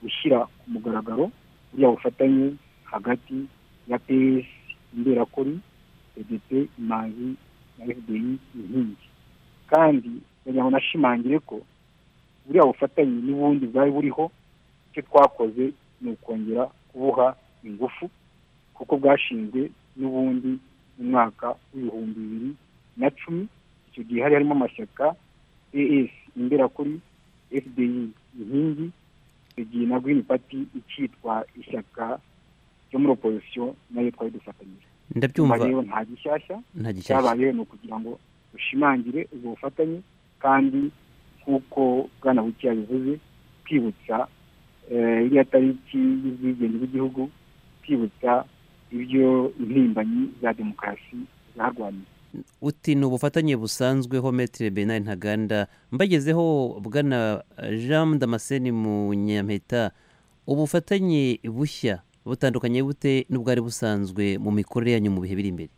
gushyira ku mugaragaro buriya bufatanye hagati ya ps imberakuri pdp imanzi na fdi inkingi kandi kugira ngo nashimangire ko buriya bufatanye n'ubundi bwari buriho icyo twakoze ni ukongera kubuha ingufu kuko bwashinzwe n'ubundi mu mwaka w'ibihumbi bibiri na cumi icyo gihe hari harimo amashyaka as imberakuri fdi inkingi icyo gihe na green party ikitwa ishyaka ryo muri opozisiyo nayo twari dufatanyije Ndabyumva. Nyuma rero nta gishyashya Nta gishyashya. cyabayeho ni ukugira ngo dushimangire ubwo bufatanye kandi nk'uko bwana bukeya bivuze twibutsa eh, iriya tariki y'ubwigenge bw'igihugu twibutsa ibyo impirimbanyi za demokarasi narwaniye uti ni ubufatanye busanzweho metire benari ntaganda mbagezeho bwana jean damascene mu nyampeta ubufatanye bushya butandukanye bute n'ubwari busanzwe mu mikorere yanyu mu bihe biri imbere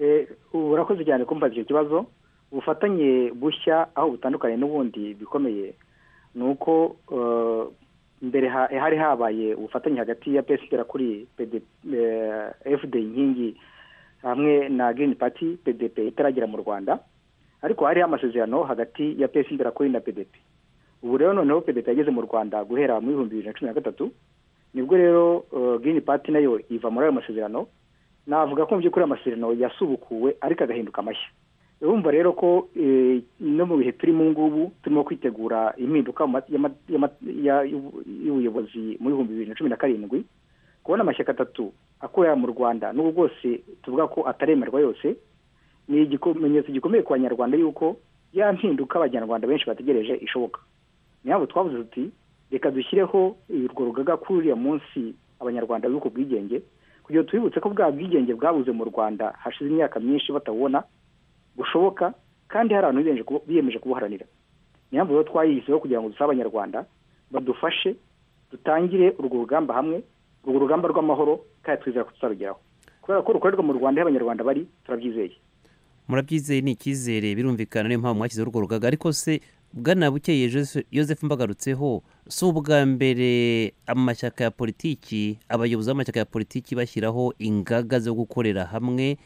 Eh, urakoze cyane kumbaza icyo kibazo ubufatanye bushya aho butandukanye n'ubundi bikomeye ni uko eh, mbere ha- hari habaye ubufatanye hagati ya pesi igera kuri PD- eh, fd inkingi hamwe na girini pati pdp itaragera mu rwanda ariko hariho amasezerano hagati ya pesi igera kuri na pdp ubu rero noneho pdp yageze mu rwanda guhera muri ibihumbi bibiri na cumi na gatatu nibwo rero girini pati nayo iva muri ayo masezerano navuga ko mu by'ukuri amasezerano yasubukuwe ariko agahinduka mashya urumva rero ko eh, no mu bihe turi mu ngubu turimo kwitegura impinduka mu ma- y'ama- y'ama- ya- y'ubu- y'ubuyobozi mu bihumbi bibiri na cumi na karindwi kubona amashyaka atatu akorera mu rwanda n'ubu bwose tuvuga ko ataremerwa yose ni ikimenyetso gikomeye ku banyarwanda yuko ya mpinduka abanyarwanda benshi bategereje ishoboka niyo mpamvu twavuze tuti reka dushyireho urwo rugaga kuri uriya munsi abanyarwanda bibuka ubwigenge kugira ngo tubibutse ko bwa bwigenge bwabuze mu rwanda hashize imyaka myinshi batabona bushoboka kandi hari abantu biyemeje kubu- biyemeje kubuharanira niyo mpamvu rero twayihiseho kugira ngo dusabe abanyarwanda badufashe dutangire urwo rugamba hamwe urwo rugamba rw'amahoro kandi twizera ko tuzarugeraho kubera ko rukorerwa mu rwanda aho abanyarwanda bari turabyizeye murabyizeye ni icyizere birumvikana niyo mpamvu mwashyizeho urwo rugaga ariko se bwana bukeye Jose- joseph mbagarutseho si ubwa mbere amashyaka ya politiki abayobozi b'amashyaka ya politiki bashyiraho ingaga zo gukorera hamwe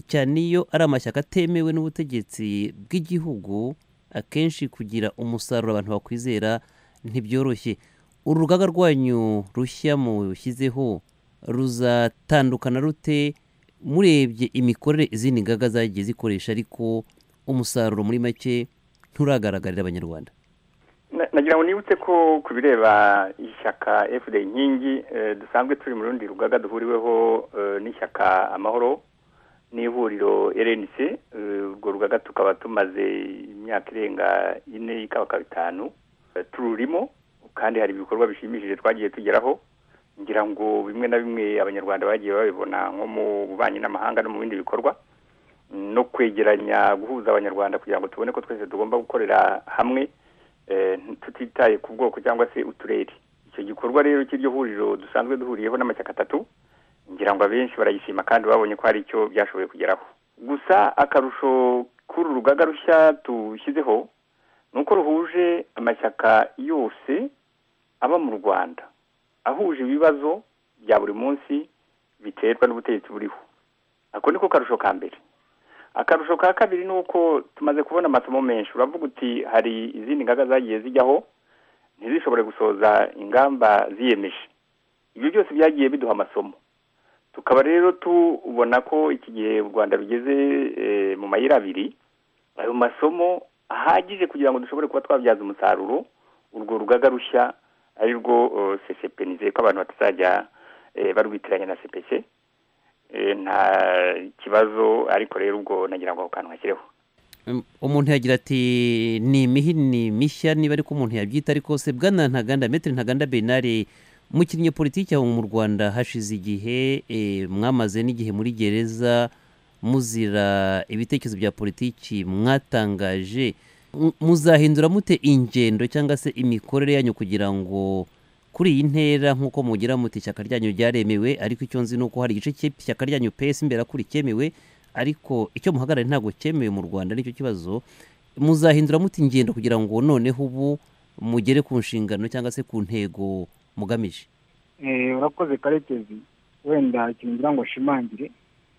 cyane iyo ari amashyaka atemewe n'ubutegetsi bw'igihugu akenshi kugira umusaruro abantu bakwizera ntibyoroshye uru rugaga rwanyu rushya mushyizeho ruzatandukana rute murebye imikorere izindi ngaga zagiye zikoresha ariko umusaruro muri make nturagaragarira abanyarwanda Na- nagira ngo nibutse ko ku bireba ishyaka fd inkingi eh, dusanzwe turi mu rundi rugaga duhuriweho eh, n'ishyaka amahoro n'ihuriro rnc eh, urwo rugaga tukaba tumaze imyaka irenga ine ikabakaba itanu eh, tururimo kandi hari ibikorwa bishimishije twagiye tugeraho ngira ngo bimwe na bimwe abanyarwanda bagiye babibona nko mu bubanyi n'amahanga no mu bindi bikorwa no kwegeranya guhuza abanyarwanda kugira ngo tubone ko twese tugomba gukorera hamwe eh, tutitaye ku bwoko cyangwa se uturere icyo gikorwa rero cy'iryo huriro dusanzwe duhuriyeho n'amashyaka atatu ngira ngo abenshi barayishima kandi babonye ko hari icyo byashoboye kugeraho gusa akarusho k'uru rugaga rushya dushyizeho ni uko ruhuje amashyaka yose aba mu rwanda ahuje ibibazo bya buri munsi biterwa n'ubutegetsi buriho ako niko karusho ka mbere akarusho ka kabiri ni uko tumaze kubona amasomo menshi uravuga uti hari izindi ngaga zagiye zijyaho ntizishobore gusoza ingamba ziyemeje ibyo byose byagiye biduha amasomo tukaba rero tubona ko iki gihe u rwanda rugeze eh, mu mayira abiri ayo masomo ahagije kugira ngo dushobore kuba twabyaza umusaruro urwo rugaga rushya ari rwo eh, ccp nizeye ko abantu batazajya eh, barwitiranya na cpc Eh, nta kibazo ariko rero ubwo nagira ngo ako kantu hashyireho Um, umuntu yagira ati ni imihini mishya niba ariko umuntu yabyita ariko se bwana ntaganda metero ntaganda benari mukinnyi politiki aho mu rwanda hashize igihe eh, mwamaze n'igihe muri gereza muzira ibitekerezo bya politiki mwatangaje M- muzahindura mute ingendo cyangwa se imikorere yanyu kugira ngo kuri iyi ntera nk'uko mugira muti ishyaka ryanyu ryaremewe ariko icyo nzi ni uko hari igice cy'ishyaka ryanyu pesi imbere kuri cyemewe ariko icyo muhagarariye ntabwo cyemewe mu rwanda nicyo kibazo muzahindura muti ingendo kugira ngo noneho ubu mugere ku nshingano cyangwa se ku ntego mugamije Eh, urakoze karekezi wenda ikintu ngira ngo nshimangire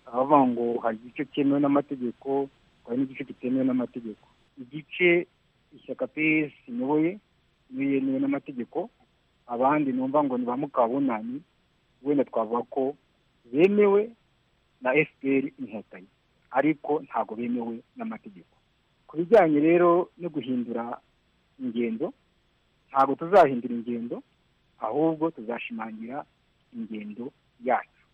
abavuga ngo hari igice cyemewe n'amategeko hari n'igice kitemewe n'amategeko igice ishyaka pesi nyoboye niyo yemewe n'amategeko abandi numva ngo ni ba mukabunani wenda twavuga ko bemewe na fpr inkotanyi ariko ntabwo bemewe n'amategeko ku bijyanye rero no guhindura ingendo ntabwo tuzahindura ingendo ahubwo tuzashimangira ingendo yacu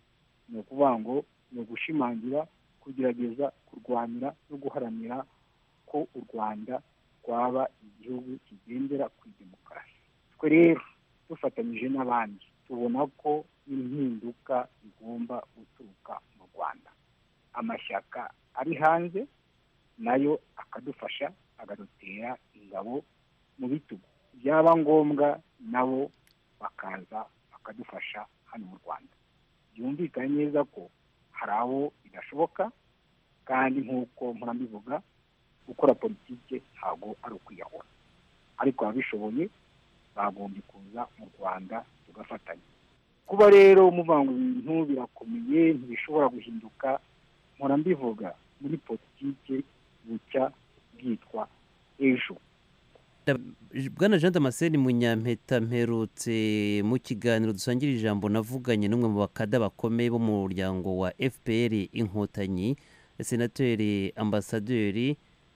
ni ukuvuga ngo ni ugushimangira kugerageza kurwanira no guharanira ko u rwanda rwaba igihugu kigendera ku demokarasi twe rero dufatanyije n'abandi tubona ko impinduka igomba guturuka mu rwanda amashyaka ari hanze nayo akadufasha akadutera ingabo mu bitugu byaba ngombwa nabo bakaza bakadufasha hano mu rwanda byumvikane neza ko hari abo bidashoboka kandi nk'uko murabivuga gukora politiki ntabwo ari ukwiyahura ariko ababishoboye bagombye kuza mu rwanda tugafatanya kuba rero muvanga ibintu birakomeye ntibishobora guhinduka mpora mbivuga muri politiki bucya bwitwa ejo bwana jean damascene munyampeta mperutse mu kiganiro dusangira ijambo navuganye n'umwe mu bakada bakomeye bo mu muryango wa fpr inkotanyi senateri ambasaderi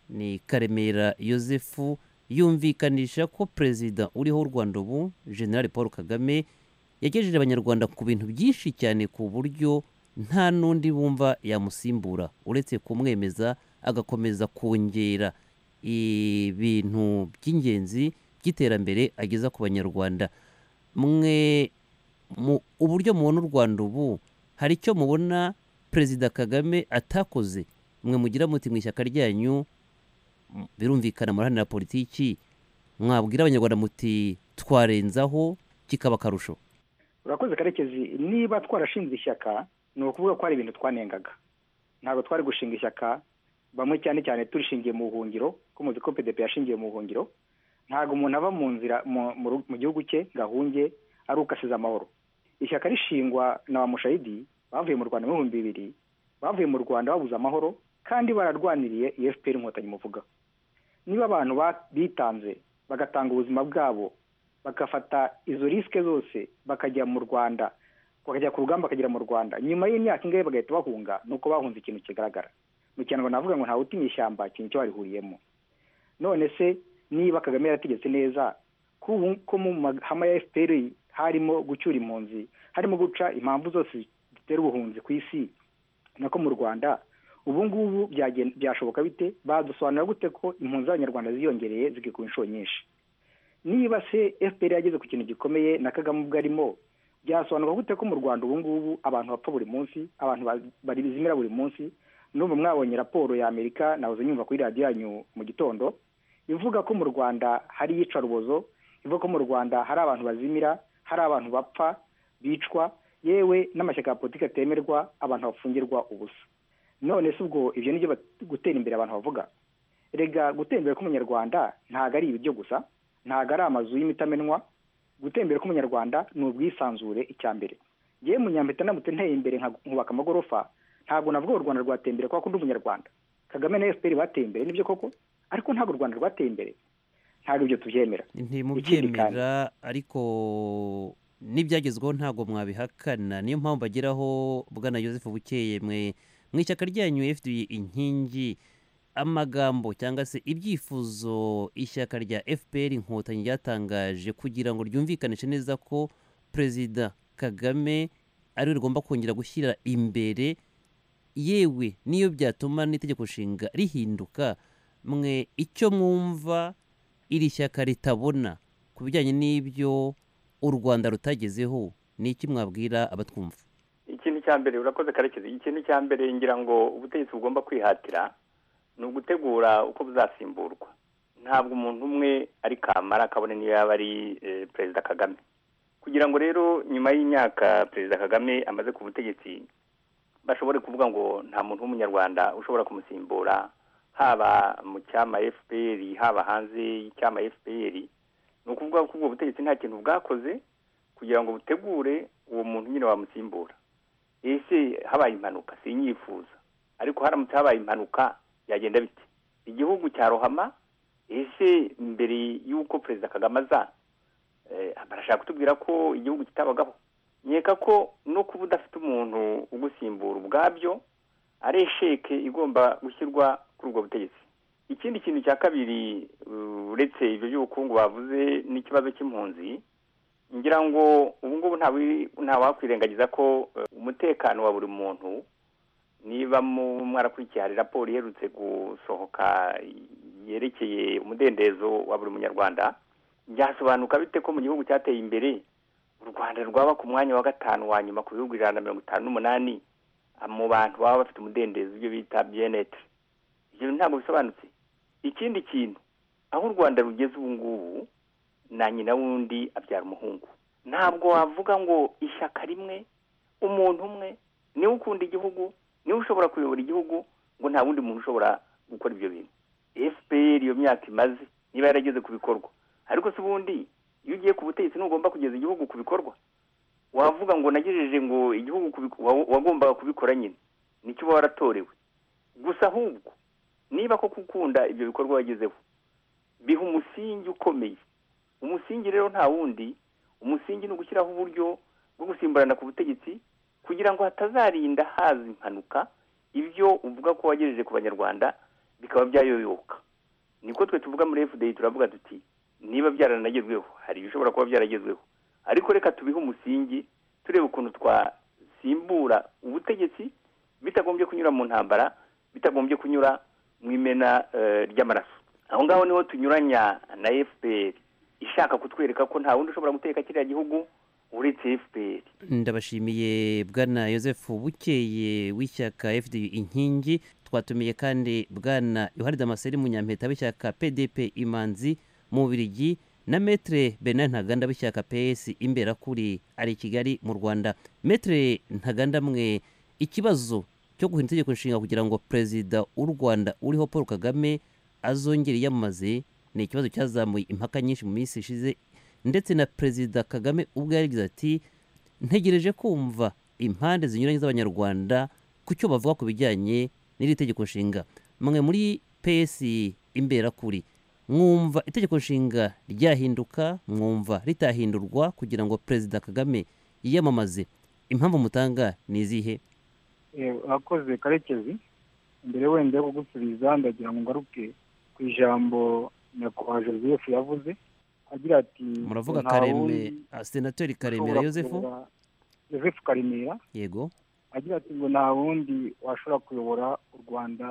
ni karemera yosefu yumvikanisha ko perezida uriho w'u rwanda ubu general paul kagame yagejeje abanyarwanda ku bintu byinshi cyane ku buryo nta n'undi bumva yamusimbura uretse kumwemeza agakomeza kongera ibintu by'ingenzi by'iterambere ageza ku banyarwanda mwe mu uburyo mubona u rwanda ubu hari icyo mubona perezida kagame atakoze mwe mugira muti mu ishyaka ryanyu birumvikana murahanira politiki mwabwira abanyarwanda muti twarenzaho kikaba akarusho urakoze karekezi niba twarashinze ishyaka ni ukuvuga ko hari ibintu twanengaga ntabwo twari gushinga ishyaka bamwe cyane cyane turishingiye mu buhungiro ko muzi ko pdp yashingiye mu buhungiro ntabwo umuntu ava mu nzira mu gihugu cye ngo ahunge ari uko asize amahoro ishyaka rishingwa na ba mushayidi bavuye mu rwanda mu bihumbi bibiri bavuye mu rwanda babuze amahoro kandi bararwaniriye iyi fpr inkotanyi muvuga niba abantu bitanze bagatanga ubuzima bwabo bagafata izo risike zose bakajya mu rwanda bakajya ku rugamba bakagera mu rwanda nyuma y'imyaka ingahe bagahita bahunga nuko bahunze ikintu kigaragara mu kinyarwanda navuga ngo ntawutinya ishyamba ikintu cyo warihuriyemo none se niba kagame yarategetse neza ko mu mahama ya fpr harimo gucyura impunzi harimo guca impamvu zose zitera ubuhunzi ku isi nako mu rwanda ubu ngubu byashoboka bite badusobanurira gute ko impunzi z'abanyarwanda ziyongereye zikikuba inshuro nyinshi niba se fpr yageze ku kintu gikomeye na kagame ubwo arimo byasobanurwa gute ko mu rwanda ubu ngubu abantu bapfa buri munsi abantu bazimira buri munsi n'ubu mwabonye raporo ya amerika nahoze nyumva kuri radiyo yanyu mu gitondo ivuga ko mu rwanda hari iyicarubozo ivuga ko mu rwanda hari abantu bazimira hari abantu bapfa bicwa yewe n'amashyaka ya politiki atemerwa abantu bafungirwa ubusa none se ubwo ibyo nibyo gutera imbere abantu bavuga rega gutera imbere k'umunyarwanda ntabwo ari ibiryo gusa ntabwo ari amazu y'imitamenwa gutembera k'umunyarwanda ni ubwisanzure icya mbere yewe munyampeta ndamutse nteye imbere nkubaka amagorofa ntabwo navuga ngo u rwanda rwatembere kuko ndi umunyarwanda kagame na fpr bateye imbere nibyo koko ariko ntabwo u rwanda rwateye imbere ntabwo ibyo tubyemera ntimubyemera ariko n'ibyagezweho ntabwo mwabihakana niyo mpamvu bageraho bwana joseph bukeye mwe mu ishyaka ryanyu fpr inkingi amagambo cyangwa se ibyifuzo ishyaka rya fpr inkotanyi ryatangaje kugira ngo ryumvikanishe neza ko perezida kagame ariwe rigomba kongera gushyira imbere yewe niyo byatuma n'itegeko nshinga rihinduka mwe icyo mwumva iri shyaka ritabona ku bijyanye n'ibyo u rwanda rutagezeho ni iki mwabwira abatwumva ikintu cya mbere urakoze karekezi ikintu cya mbere ngira ngo ubutegetsi bugomba kwihatira ni ugutegura uko buzasimburwa ntabwo umuntu umwe ari kamara kabone niyo yaba ari perezida kagame kugira ngo rero nyuma y'imyaka perezida kagame amaze ku butegetsi bashobore kuvuga ngo nta muntu w'umunyarwanda ushobora kumusimbura haba mu cyama fpr haba hanze y'icyama fpr ni ukuvuga ko ubwo butegetsi nta kintu bwakoze kugira ngo butegure uwo muntu nyine wamusimbura ese habaye impanuka sinyifuza ariko haramutse habaye impanuka byagenda bite igihugu cya rohama ese mbere y'uko perezida kagame aza barashaka kutubwira ko igihugu kitabagaho nkeka ko no kuba udafite umuntu ugusimbura ubwabyo ari esheke igomba gushyirwa kuri ubwo butegetsi ikindi kintu cya kabiri uretse ibyo by'ubukungu bavuze n'ikibazo cy'impunzi ngira ngo ubu ngubu ntawakwirengagiza ko umutekano wa buri muntu niba mwarakurikiye hari raporo iherutse gusohoka yerekeye umudendezo wa buri munyarwanda byasobanuka bite ko mu gihugu cyateye imbere u rwanda rwaba ku mwanya wa gatanu wa nyuma ku bihugu ijana na mirongo itanu n'umunani mu bantu baba bafite umudendezo ibyo bita byenete ibyo ntabwo bisobanutse ikindi kintu aho u rwanda rugeze ubu ngubu na nyina wundi abyara umuhungu ntabwo wavuga ngo ishyaka rimwe umuntu umwe niwe ukunda igihugu niwe ushobora kuyobora igihugu ngo nta wundi muntu ushobora gukora ibyo bintu fpr iyo myaka imaze niba yarageze ku bikorwa ariko se ubundi iyo ugiye ku butegetsi ntugomba kugeza igihugu ku bikorwa wavuga ngo nagejeje ngo igihugu kubiku- wa- wagombaga kubikora nyine nicyo uba waratorewe gusa ahubwo niba ko gukunda ibyo bikorwa wagezeho biha umusingi ukomeye umusingi rero nta wundi umusingi ni ugushyiraho uburyo bwo gusimburana ku butegetsi kugira ngo hatazarinda haza impanuka ibyo uvuga ko wagejeje ku banyarwanda bikaba byayoyoka niko twe tuvuga muri fda turavuga tuti niba byaranagezweho hari ibishobora kuba byaragezweho ariko reka tubihe umusingi turebe ukuntu twasimbura ubutegetsi bitagombye kunyura mu ntambara bitagombye kunyura mu imena eh, ry'amaraso aho ngaho niho tunyuranya na fpr ishaka kutwereka ko nta wundi ushobora guteka kiriya gihugu uretse fpr ndabashimiye bwana Joseph bukeye w'ishyaka fd inkingi twatumiye kandi bwana yohani damaseri munyampeta w'ishyaka pdp imanzi mu bubirigi na metre benin ntaganda w'ishyaka ps imberakuri ari i kigali mu rwanda metre ntaganda mwe ikibazo cyo guhindura itegeko nshinga kugira ngo perezida w'u rwanda uriho paul kagame azongere yiyamamaze ni ikibazo cyazamuye impaka nyinshi mu minsi ishize ndetse na perezida kagame ubwo yagize ati ntegereje kumva impande zinyuranye z'abanyarwanda ku cyo bavuga ku bijyanye n'iri tegeko nshinga mwe muri ps imberakuri mwumva itegeko nshinga ryahinduka mwumva ritahindurwa kugira ngo perezida kagame yiyamamaze impamvu mutanga ni izihe urakoze karekezi mbere wenda yo kugusubiza ndagira ngo ngaruke ku ijambo nyakubahwa joseph yavuze agira ati muravuga "Nta karembe wundi ah, senateri karemera ushobora yosefu kuyobora- joseph karemera yego agira ati ngo nta wundi washobora kuyobora u rwanda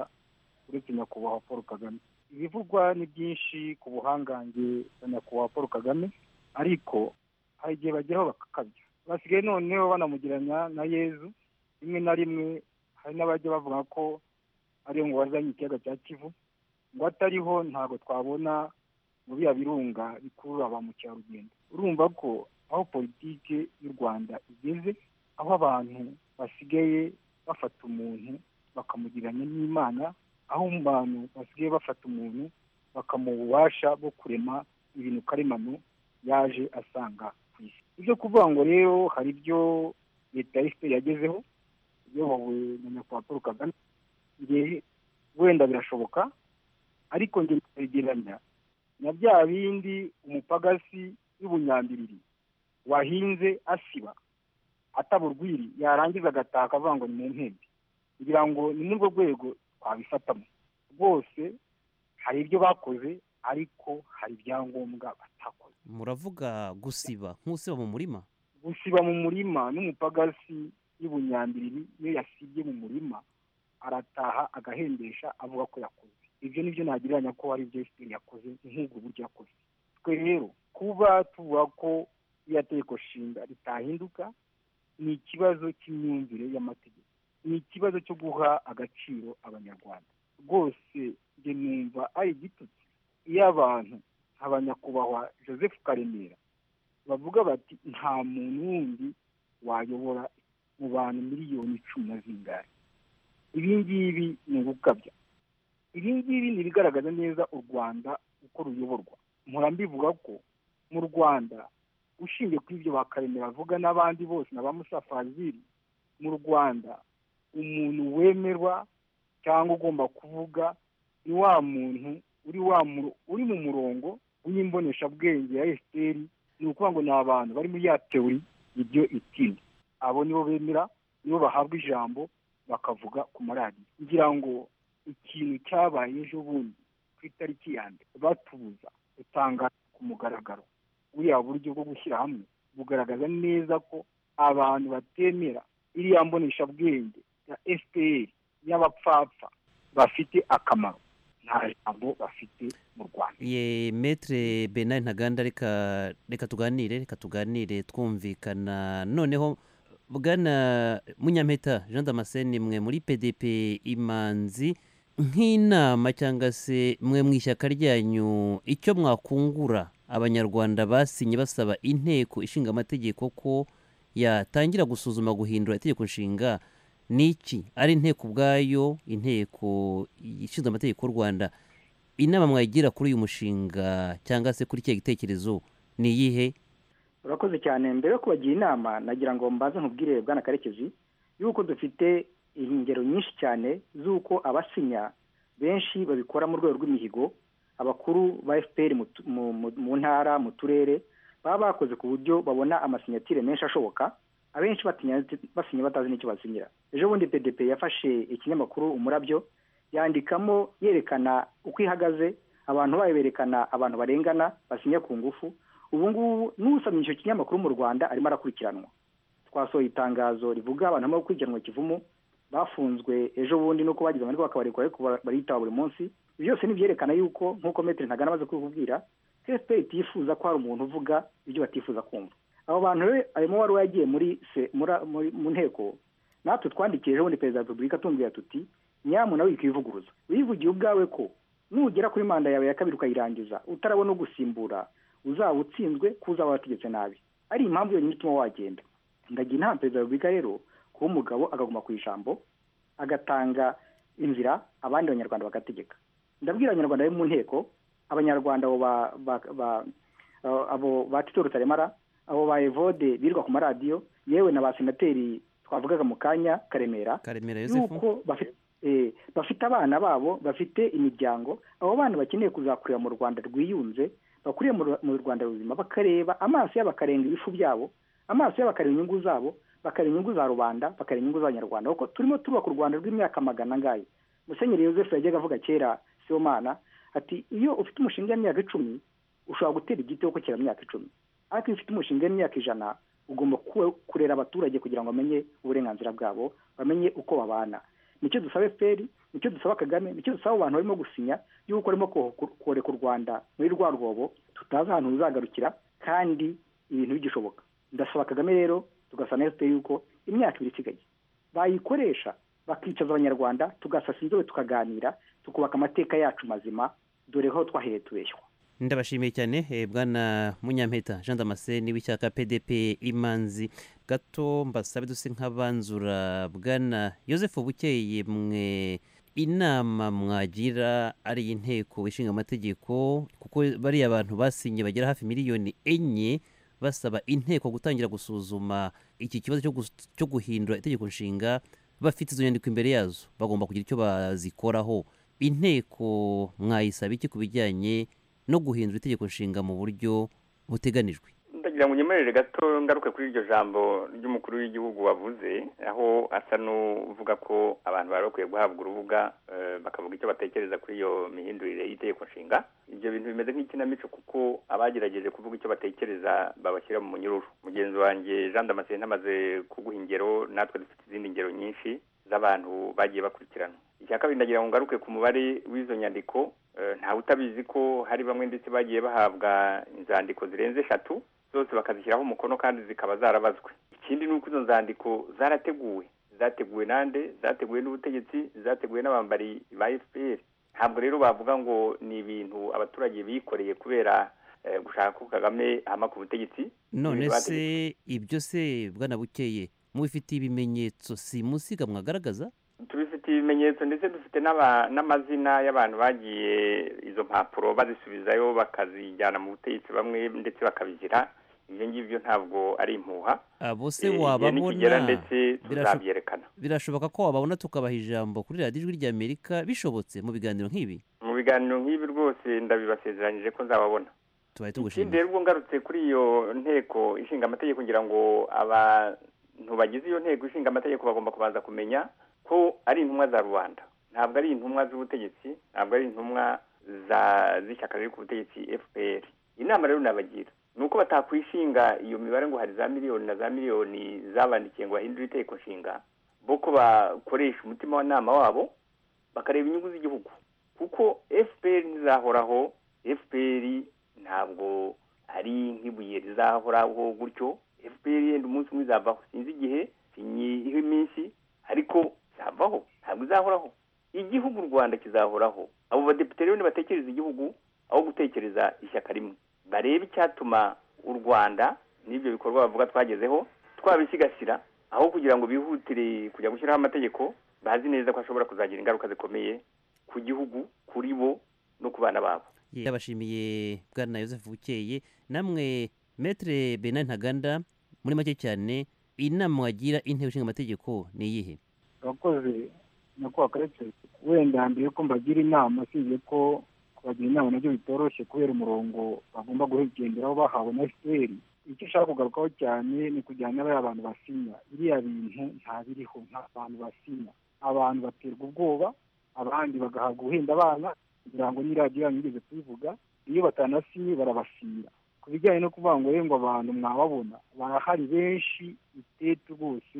uretse nyakubahwa paul kagame ibivugwa ni byinshi ku buhangange bwa nyakubahwa paul kagame ariko hari igihe bageraho bakakabya basigaye noneho banamugiranya na yezu rimwe na rimwe hari n'abajya bavuga ko ariyo ngo wazanye ikiyaga cya kivu ngo atariho ntabwo twabona mu biya birunga bikurura ba mukerarugendo urumva ko aho politiki y'u rwanda igeze aho abantu basigaye bafata umuntu bakamugiranya n'imana aho abantu basigaye bafata umuntu bakamuha ububasha bwo kurema ibintu karemano yaje asanga ku isi ibyo kuvuga ngo rero hari ibyo leta ya efuperi yagezeho iyobowe na nyakubahwa paul kagame nge wenda birashoboka ariko nge ntabigereranya na bya bindi umupagasi w'ubunyambiriri wahinze asiba ataba urwiri yarangiza agataka avuga ngo ni mu ntebe kugira ngo ni muri urwo rwego twabifatamo rwose hari ibyo bakoze ariko hari ibyangombwa batakoze muravuga gusiba nk'usiba mu murima gusiba mu murima n'umupagasi y'ubunyambiriri iyo yasibye mu murima arataha agahembesha avuga ko yakoze ibyo ni byo nagereranya ko ari ibyo efuperi yakoze nk'ubwo buryo yakoze twe rero kuba tuvuga ko iriya tegeko nshinga ritahinduka ni ikibazo cy'imyumvire y'amategeko ni ikibazo cyo guha agaciro abanyarwanda rwose njye numva ari igitutsi iyo abantu abanyakubahwa joseph karemera bavuga bati nta muntu wundi wayobora mu bantu miliyoni cumi na zingahe ibi ngibi ni ugukabya ibi ngibi ni ibigaragaza neza u rwanda uko ruyoborwa mpora mbivuga ko mu rwanda ushingiye kuri ibyo bakaremera avuga n'abandi bose na ba musafaziri mu rwanda umuntu wemerwa cyangwa ugomba kuvuga ni wa muntu uri wa mu- uri mu murongo w'imboneshabwenge ya esiteri ni ukuvuga ngo ni abantu bari muri ya teori ibyo itinda abo nibo bemera nibo bahabwa ijambo bakavuga ku maradiyo ngira ngo ikintu cyabaye ejo bundi ku itariki ya mbere batubuza gutangaza ku mugaragaro buriya buryo bwo gushyira hamwe bugaragaza neza ko abantu batemera iriya mboneshabwenge ya fpr y'abapfapfa bafite akamaro nta jambo bafite mu rwanda ye metre benari ntaganda reka reka tuganire reka tuganire twumvikana noneho bwana munyampeta jean damascene mwe muri pdp imanzi nk'inama cyangwa se mwe mu ishyaka ryanyu icyo mwakungura abanyarwanda basinye basaba inteko ishinga amategeko ko yatangira gusuzuma guhindura itegeko nshinga n'iki ari inteko ubwayo inteko ishinzwe amategeko y'u rwanda inama mwayigira kuri uyu mushinga cyangwa se kuri kiriya gitekerezo ni iyihe urakoze cyane mbere yo kubagira inama nagira ngo mbanze nkubwire bwana karekezi yuko dufite ingero nyinshi cyane z'uko abasinya benshi babikora mu rwego rw'imihigo abakuru ba fpr mu tu- mu- mu- mu ntara mu turere baba bakoze ku buryo babona amasinyatire menshi ashoboka abenshi batinya basinya batazi n'icyo basinyira ejo bundi pdp yafashe ikinyamakuru umurabyo yandikamo yerekana uko ihagaze abantu bayo berekana abantu barengana basinya ku ngufu ubu ngubu n'usomye icyo kinyamakuru mu rwanda arimo arakurikiranwa twasohoye itangazo rivuga abantu barimo gukurikiranwa kivumu bafunzwe ejo bundi nuko bagize amahirwe bakabarekura ariko bara- bariyitaba buri munsi ibyo byose ni ibyerekana yuko nk'uko metero ntagana amaze kubikubwira fpr itifuza ko hari umuntu uvuga ibyo batifuza kumva abo bantu rero harimo wari wagiye muri se- muri- muri- mu nteko natwe twandikiye ejo bundi perezida wa repubulika tumubwira tuti nyamu nawe wikivuguruza wivugiye ubwawe ko nugera kuri manda yawe ya kabiri ukayirangiza utarabona ugusimbura uzaba utsinzwe ko uzaba wategetse nabi ari impamvu yonyine ituma wagenda ndagira inama perezida wa repubulika rero kuba umugabo akaguma ku ijambo agatanga inzira abandi banyarwanda bagategeka ndabwira abanyarwanda bari mu nteko abanyarwanda abo ba- ba- ba- abo- abo ba tito rutaremara abo ba evode birirwa ku maradiyo yewe na ba senateri twavugaga mu kanya karemera karemera yosefu yuko bafite eh, bafite abana babo bafite imiryango abo bana bakeneye kuzakurira mu rwanda rwiyunze bakuriye mu Ru- mu rwanda ruzima bakareba amaso yabo akarenga ibifu byabo amaso yabo akareba inyungu zabo bakareba inyungu za rubanda bakareba inyungu z'abanyarwanda kuko turimo twubaka u rwanda rw'imyaka magana angahe musenyeri yosefu yajyaga avuga kera sibomana ati iyo ufite umushinga w'imyaka icumi ushobora gutera igiti kuko kera imyaka icumi ariko iyo ufite umushinga w'imyaka ijana ugomba ku- kurera abaturage kugira ngo bamenye uburenganzira bwabo bamenye uko babana nicyo dusaba fpr nicyo dusaba kagame nicyo dusaba abantu barimo gusinya y'uko barimo ko- koreka u rwanda muri rwa rwobo tutazi ahantu ruzagarukira kandi ibintu bigishoboka ndasaba kagame rero tugasaba na fpr yuko imyaka ibiri isigaye bayikoresha bakicaza abanyarwanda tugasasa inzobe tukaganira tukubaka amateka yacu mazima dore ho twahereye tubeshywa ndabashimiye cyane eh, bwana munyampeta jean damascene w'ishyaka pdp imanzi gato mbasabe duse nk'abanzura bwana yosefu bukeye mwe inama mwagira ari iy'inteko ishinga amategeko kuko bariya abantu basinye bagera hafi miliyoni enye basaba inteko gutangira gusuzuma iki kibazo cyo gus- cyo guhindura itegeko nshinga bafite izo nyandiko imbere yazo bagomba kugira icyo bazikoraho inteko mwayisaba iki ku bijyanye no guhindura itegeko nshinga mu buryo buteganijwe ndagira ngo unyemerere gato ngaruke kuri iryo jambo ry'umukuru w'igihugu wavuze aho asa n'uvuga ko abantu bari bakwiye guhabwa urubuga eh, bakavuga icyo batekereza kuri iyo mihindurire y'itegeko nshinga ibyo bintu bimeze nk'ikinamico kuko abagerageje kuvuga icyo batekereza babashyira mu munyururu mugenzi wanjye jean damascene amaze kuguha ingero natwe dufite izindi ngero nyinshi z'abantu bagiye bakurikirana icya kabiri ndagira ngo ngaruke ku mubare w'izo nyandiko eh, ntawe utabizi ko hari bamwe ndetse bagiye bahabwa inzandiko zirenze eshatu zose bakazishyiraho umukono kandi zikaba zarabazwe ikindi ni uko izo nzandiko zarateguwe zateguwe nande zateguwe n'ubutegetsi zateguwe n'abambari ba fpr ntabwo rero bavuga ngo ni ibintu abaturage bikoreye kubera eh, gushaka ko kagame ahama ku butegetsi none Ibintu se ibyo se bwana bukeye mubifitiye ibimenyetso si musiga mwagaragaza tubifite ibimenyetso ndetse dufite n'aba- n'amazina y'abantu bagiye izo mpapuro bazisubizayo bakazijyana mu butegetsi bamwe ndetse bakabizira ibyo ngibyo ntabwo ari impuha abo Eh, se igihe nikigera wababona ndetse birasho- tuzabyerekana birashoboka ko wababona tukabaha ijambo kuri radiyo ijwi ry'amerika bishobotse mu biganiro nk'ibi mu biganiro nk'ibi rwose ndabibasezeranyije ko nzababona tubaye ikindi tugushimiye rero ubwo ngarutse kuri iyo nteko ishinga amategeko ngira ngo abantu bagize iyo nteko ishinga amategeko bagomba kubanza kumenya ko ari intumwa za rubanda ntabwo ari intumwa z'ubutegetsi ntabwo ari intumwa za z'ishyaka riri ku butegetsi fpr inama rero nabagira ni uko batakwishinga iyo mibare ngo hari za miliyoni na za miliyoni zabandikiye ngo bahindure itegeko nshinga bo ko bakoresha umutima w'inama wabo bakareba inyungu z'igihugu kuko fpr ntizahoraho fpr ntabwo ari nk'ibuye rizahoraho gutyo fpr yenda umunsi umwe izavaho sinzi igihe sinyiho iminsi ariko izavaho ntabwo izahoraho igihugu u rwanda kizahoraho abo badepite rero nibatekereza igihugu aho gutekereza ishyaka rimwe barebe icyatuma u rwanda n'ibyo bikorwa bavuga twagezeho twabisigasira aho kugira ngo bihutire kujya gushyiraho amategeko bazi neza ko ashobora kuzagira ingaruka zikomeye ku gihugu kuri bo no ku bana babo Ye, yabashimiye bwana Joseph Bukeye namwe Maître Benin Ntaganda muri make cyane inama wagira intebe ishinga amategeko ni iyihe abakozi nyakubahwa karetse wenda mbere yuko mbagira inama usibye ko kubagira inama nabyo bitoroshye kubera umurongo bagomba gugenderaho bahawe na fpr icyo ushaka kugarukaho cyane ni kujyana n'abariya bantu basinya biriya bintu nta biriho nta bantu basinya abantu baterwa ubwoba abandi bagahabwa uhinda abana kugira ngo n'iradiyo yanyu igeze kubivuga iyo batanasinye barabasinya ku bijyanye no kuvuga ngo ngo abantu mwababona barahari benshi itete rwose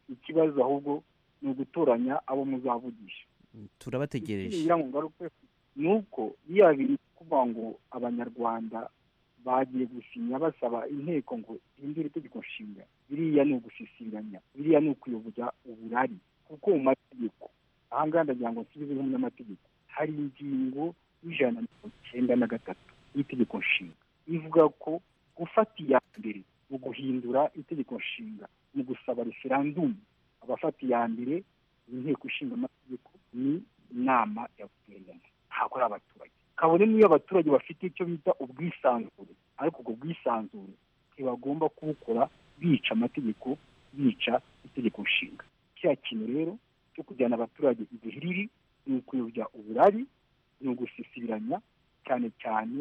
ikibazo ahubwo ni ugutoranya abo muzavugisha turabategereje kugira ngo ngaruke ni uko biriya bintu kuvuga ngo abanyarwanda bagiye gusinya basaba inteko ngo ihindure itegeko nshinga biriya ni ugusisinganya biriya ni ukuyoboza uburari kuko mu mategeko aha ngaha ndagira ngo nsubize nk'umunyamategeko hari ingingo y'ijana na mirongo icyenda na gatatu y'itegeko nshinga ivuga ko gufata iya mbere mu guhindura itegeko nshinga mu gusaba referandumu abafata iya mbere inteko ishinga amategeko ni inama ya guverinoma ntabwo ari abaturage kabone n'iyo abaturage bafite icyo bita ubwisanzure ariko ubwo bwisanzure ntibagomba kubukora bica amategeko bica itegeko nshinga cya kintu rero cyo kujyana abaturage igihe riri ni ukuyobya uburari ni ugusisibiranya cyane cyane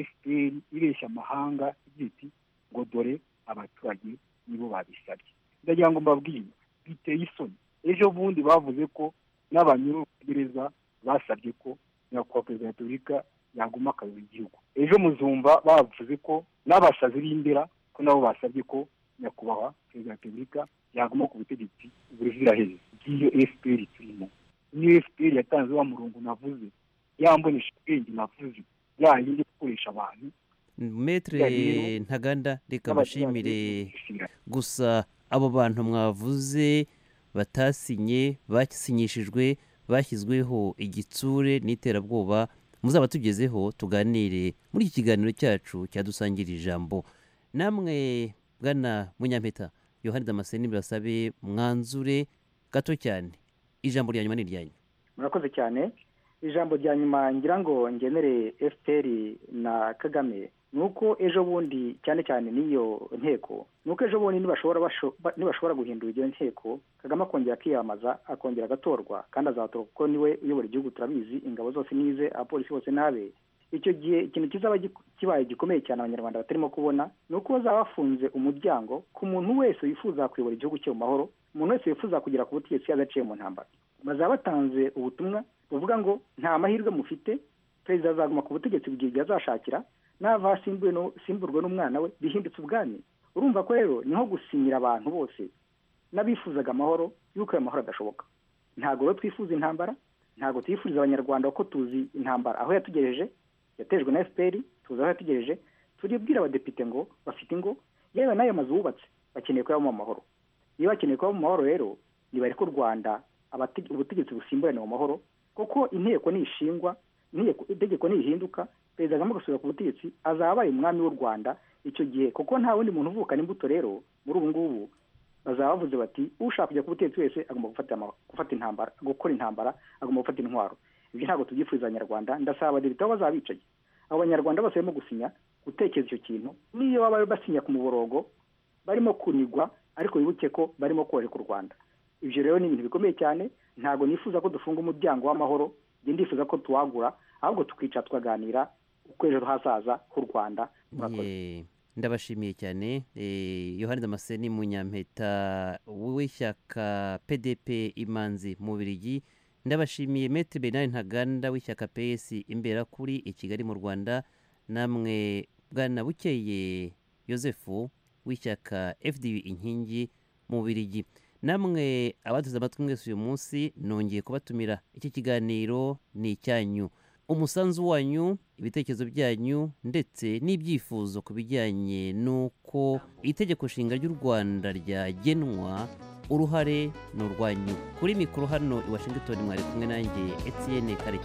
fpr ireshya amahanga igira iti ngo dore abaturage nibo babisabye ndagira ngo mbabwire biteye isoni ejo bundi bavuze ko n'abanyurgereza basabye ko nyakubahwa perezida wa repubulika yaguma akayobora igihugu ejo muzumva bavuze ko n'abasazi b'indera ko nabo basabye ko nyakubahwa perezida wa repubulika yaguma ku butegetsi ubuziraherezo bw'iyo fpr turimo niyo fpr yatanze wa murongo navuze ya mbonesha ubwenge navuze ya yindi gukoresha abantu Maître Ntaganda reka mbashimire gusa abo bantu mwavuze batasinye basinyishijwe bashyizweho igitsure n'iterabwoba muzaba tugezeho tuganire muri iki kiganiro cyacu cyadusangira ijambo namwe bwana munyampeta yohani damascene birasabe mwanzure gato cyane ijambo rya nyuma ni iryanyu murakoze cyane ijambo rya nyuma ngira ngo ngenere fpr na kagame ni uko ejo bundi cyane cyane n'iyo nteko ni uko ejo bundi nibashobora basho- ba- nibashobora guhindura iyo nteko kagame akongera akiyamamaza akongera agatorwa kandi azatorwa kuko niwe uyobora igihugu turabizi ingabo zose nize abapolisi bose n'abe icyo gihe ikintu kizaba gi- kibaye gikomeye cyane abanyarwanda batarimo kubona ni uko bazaba bafunze umuryango ku muntu wese wifuza kuyobora igihugu cye mu mahoro umuntu wese wifuza kugera ku butegetsi yadaciye mu ntambara bazaba batanze ubutumwa buvuga ngo nta mahirwe mufite perezida azaguma ku butegetsi mu gihe azashakira nava asimbuwe n'u- simburwe n'umwana we bihindutse ubwami urumva ko rero niho gusinyira abantu bose n'abifuzaga amahoro y'uko ayo mahoro adashoboka ntabwo rero twifuza intambara ntabwo twifuriza abanyarwanda ko tuzi intambara aho yatugejeje yatejwe na fpr tuzi aho yatugejeje turibwira abadepite ngo bafite ingo yewe n'ayo mazu bubatse bakeneye kuyabamo amahoro iyo bakeneye kuyabamo amahoro rero nibareke u rwanda abate- ubutegetsi busimburane mu mahoro kuko inteko nishingwa inteko- itegeko nihinduka perezida kagame agasubira ku butegetsi azaba abaye umwami w'u rwanda icyo gihe kuko nta wundi muntu uvukana imbuto rero muri ubu ngubu bazaba bavuze bati ushaka kujya ku butegetsi wese agomba gufata ama- gufata intambara gukora intambara agomba gufata intwaro ibyo ntabwo tubyifuriza abanyarwanda ndasaba abadepite aho bazaba bicaye abo banyarwanda bose barimo gusinya gutekereza icyo kintu n'iyo baba basinya ku muborogo barimo kunigwa ariko wibuke ko barimo kubahirika u rwanda ibyo rero ni ibintu bikomeye cyane ntabwo nifuza ko dufunga umuryango w'amahoro njye ndifuza ko tuwagura ahubwo tukicara tukaganira uko ejo hazaza h'u rwanda Ye, ndabashimiye cyane Eh, yohani damascene munyampeta w'ishyaka pdp imanzi mu birigi ndabashimiye metre bernard ntaganda w'ishyaka ps imbera kuri i kigali mu rwanda namwe bwana bukeye yosefu w'ishyaka fdu inkingi mu birigi namwe abaduze amatwi mwese uyu munsi nongeye kubatumira iki kiganiro ni icyanyu umusanzu wanyu ibitekerezo byanyu ndetse n'ibyifuzo ku bijyanye n'uko itegeko nshinga ry'u rwanda ryagenwa uruhare ni urwanyu kuri mikoro hano i washington mwari kumwe nanjye etiyene karekezi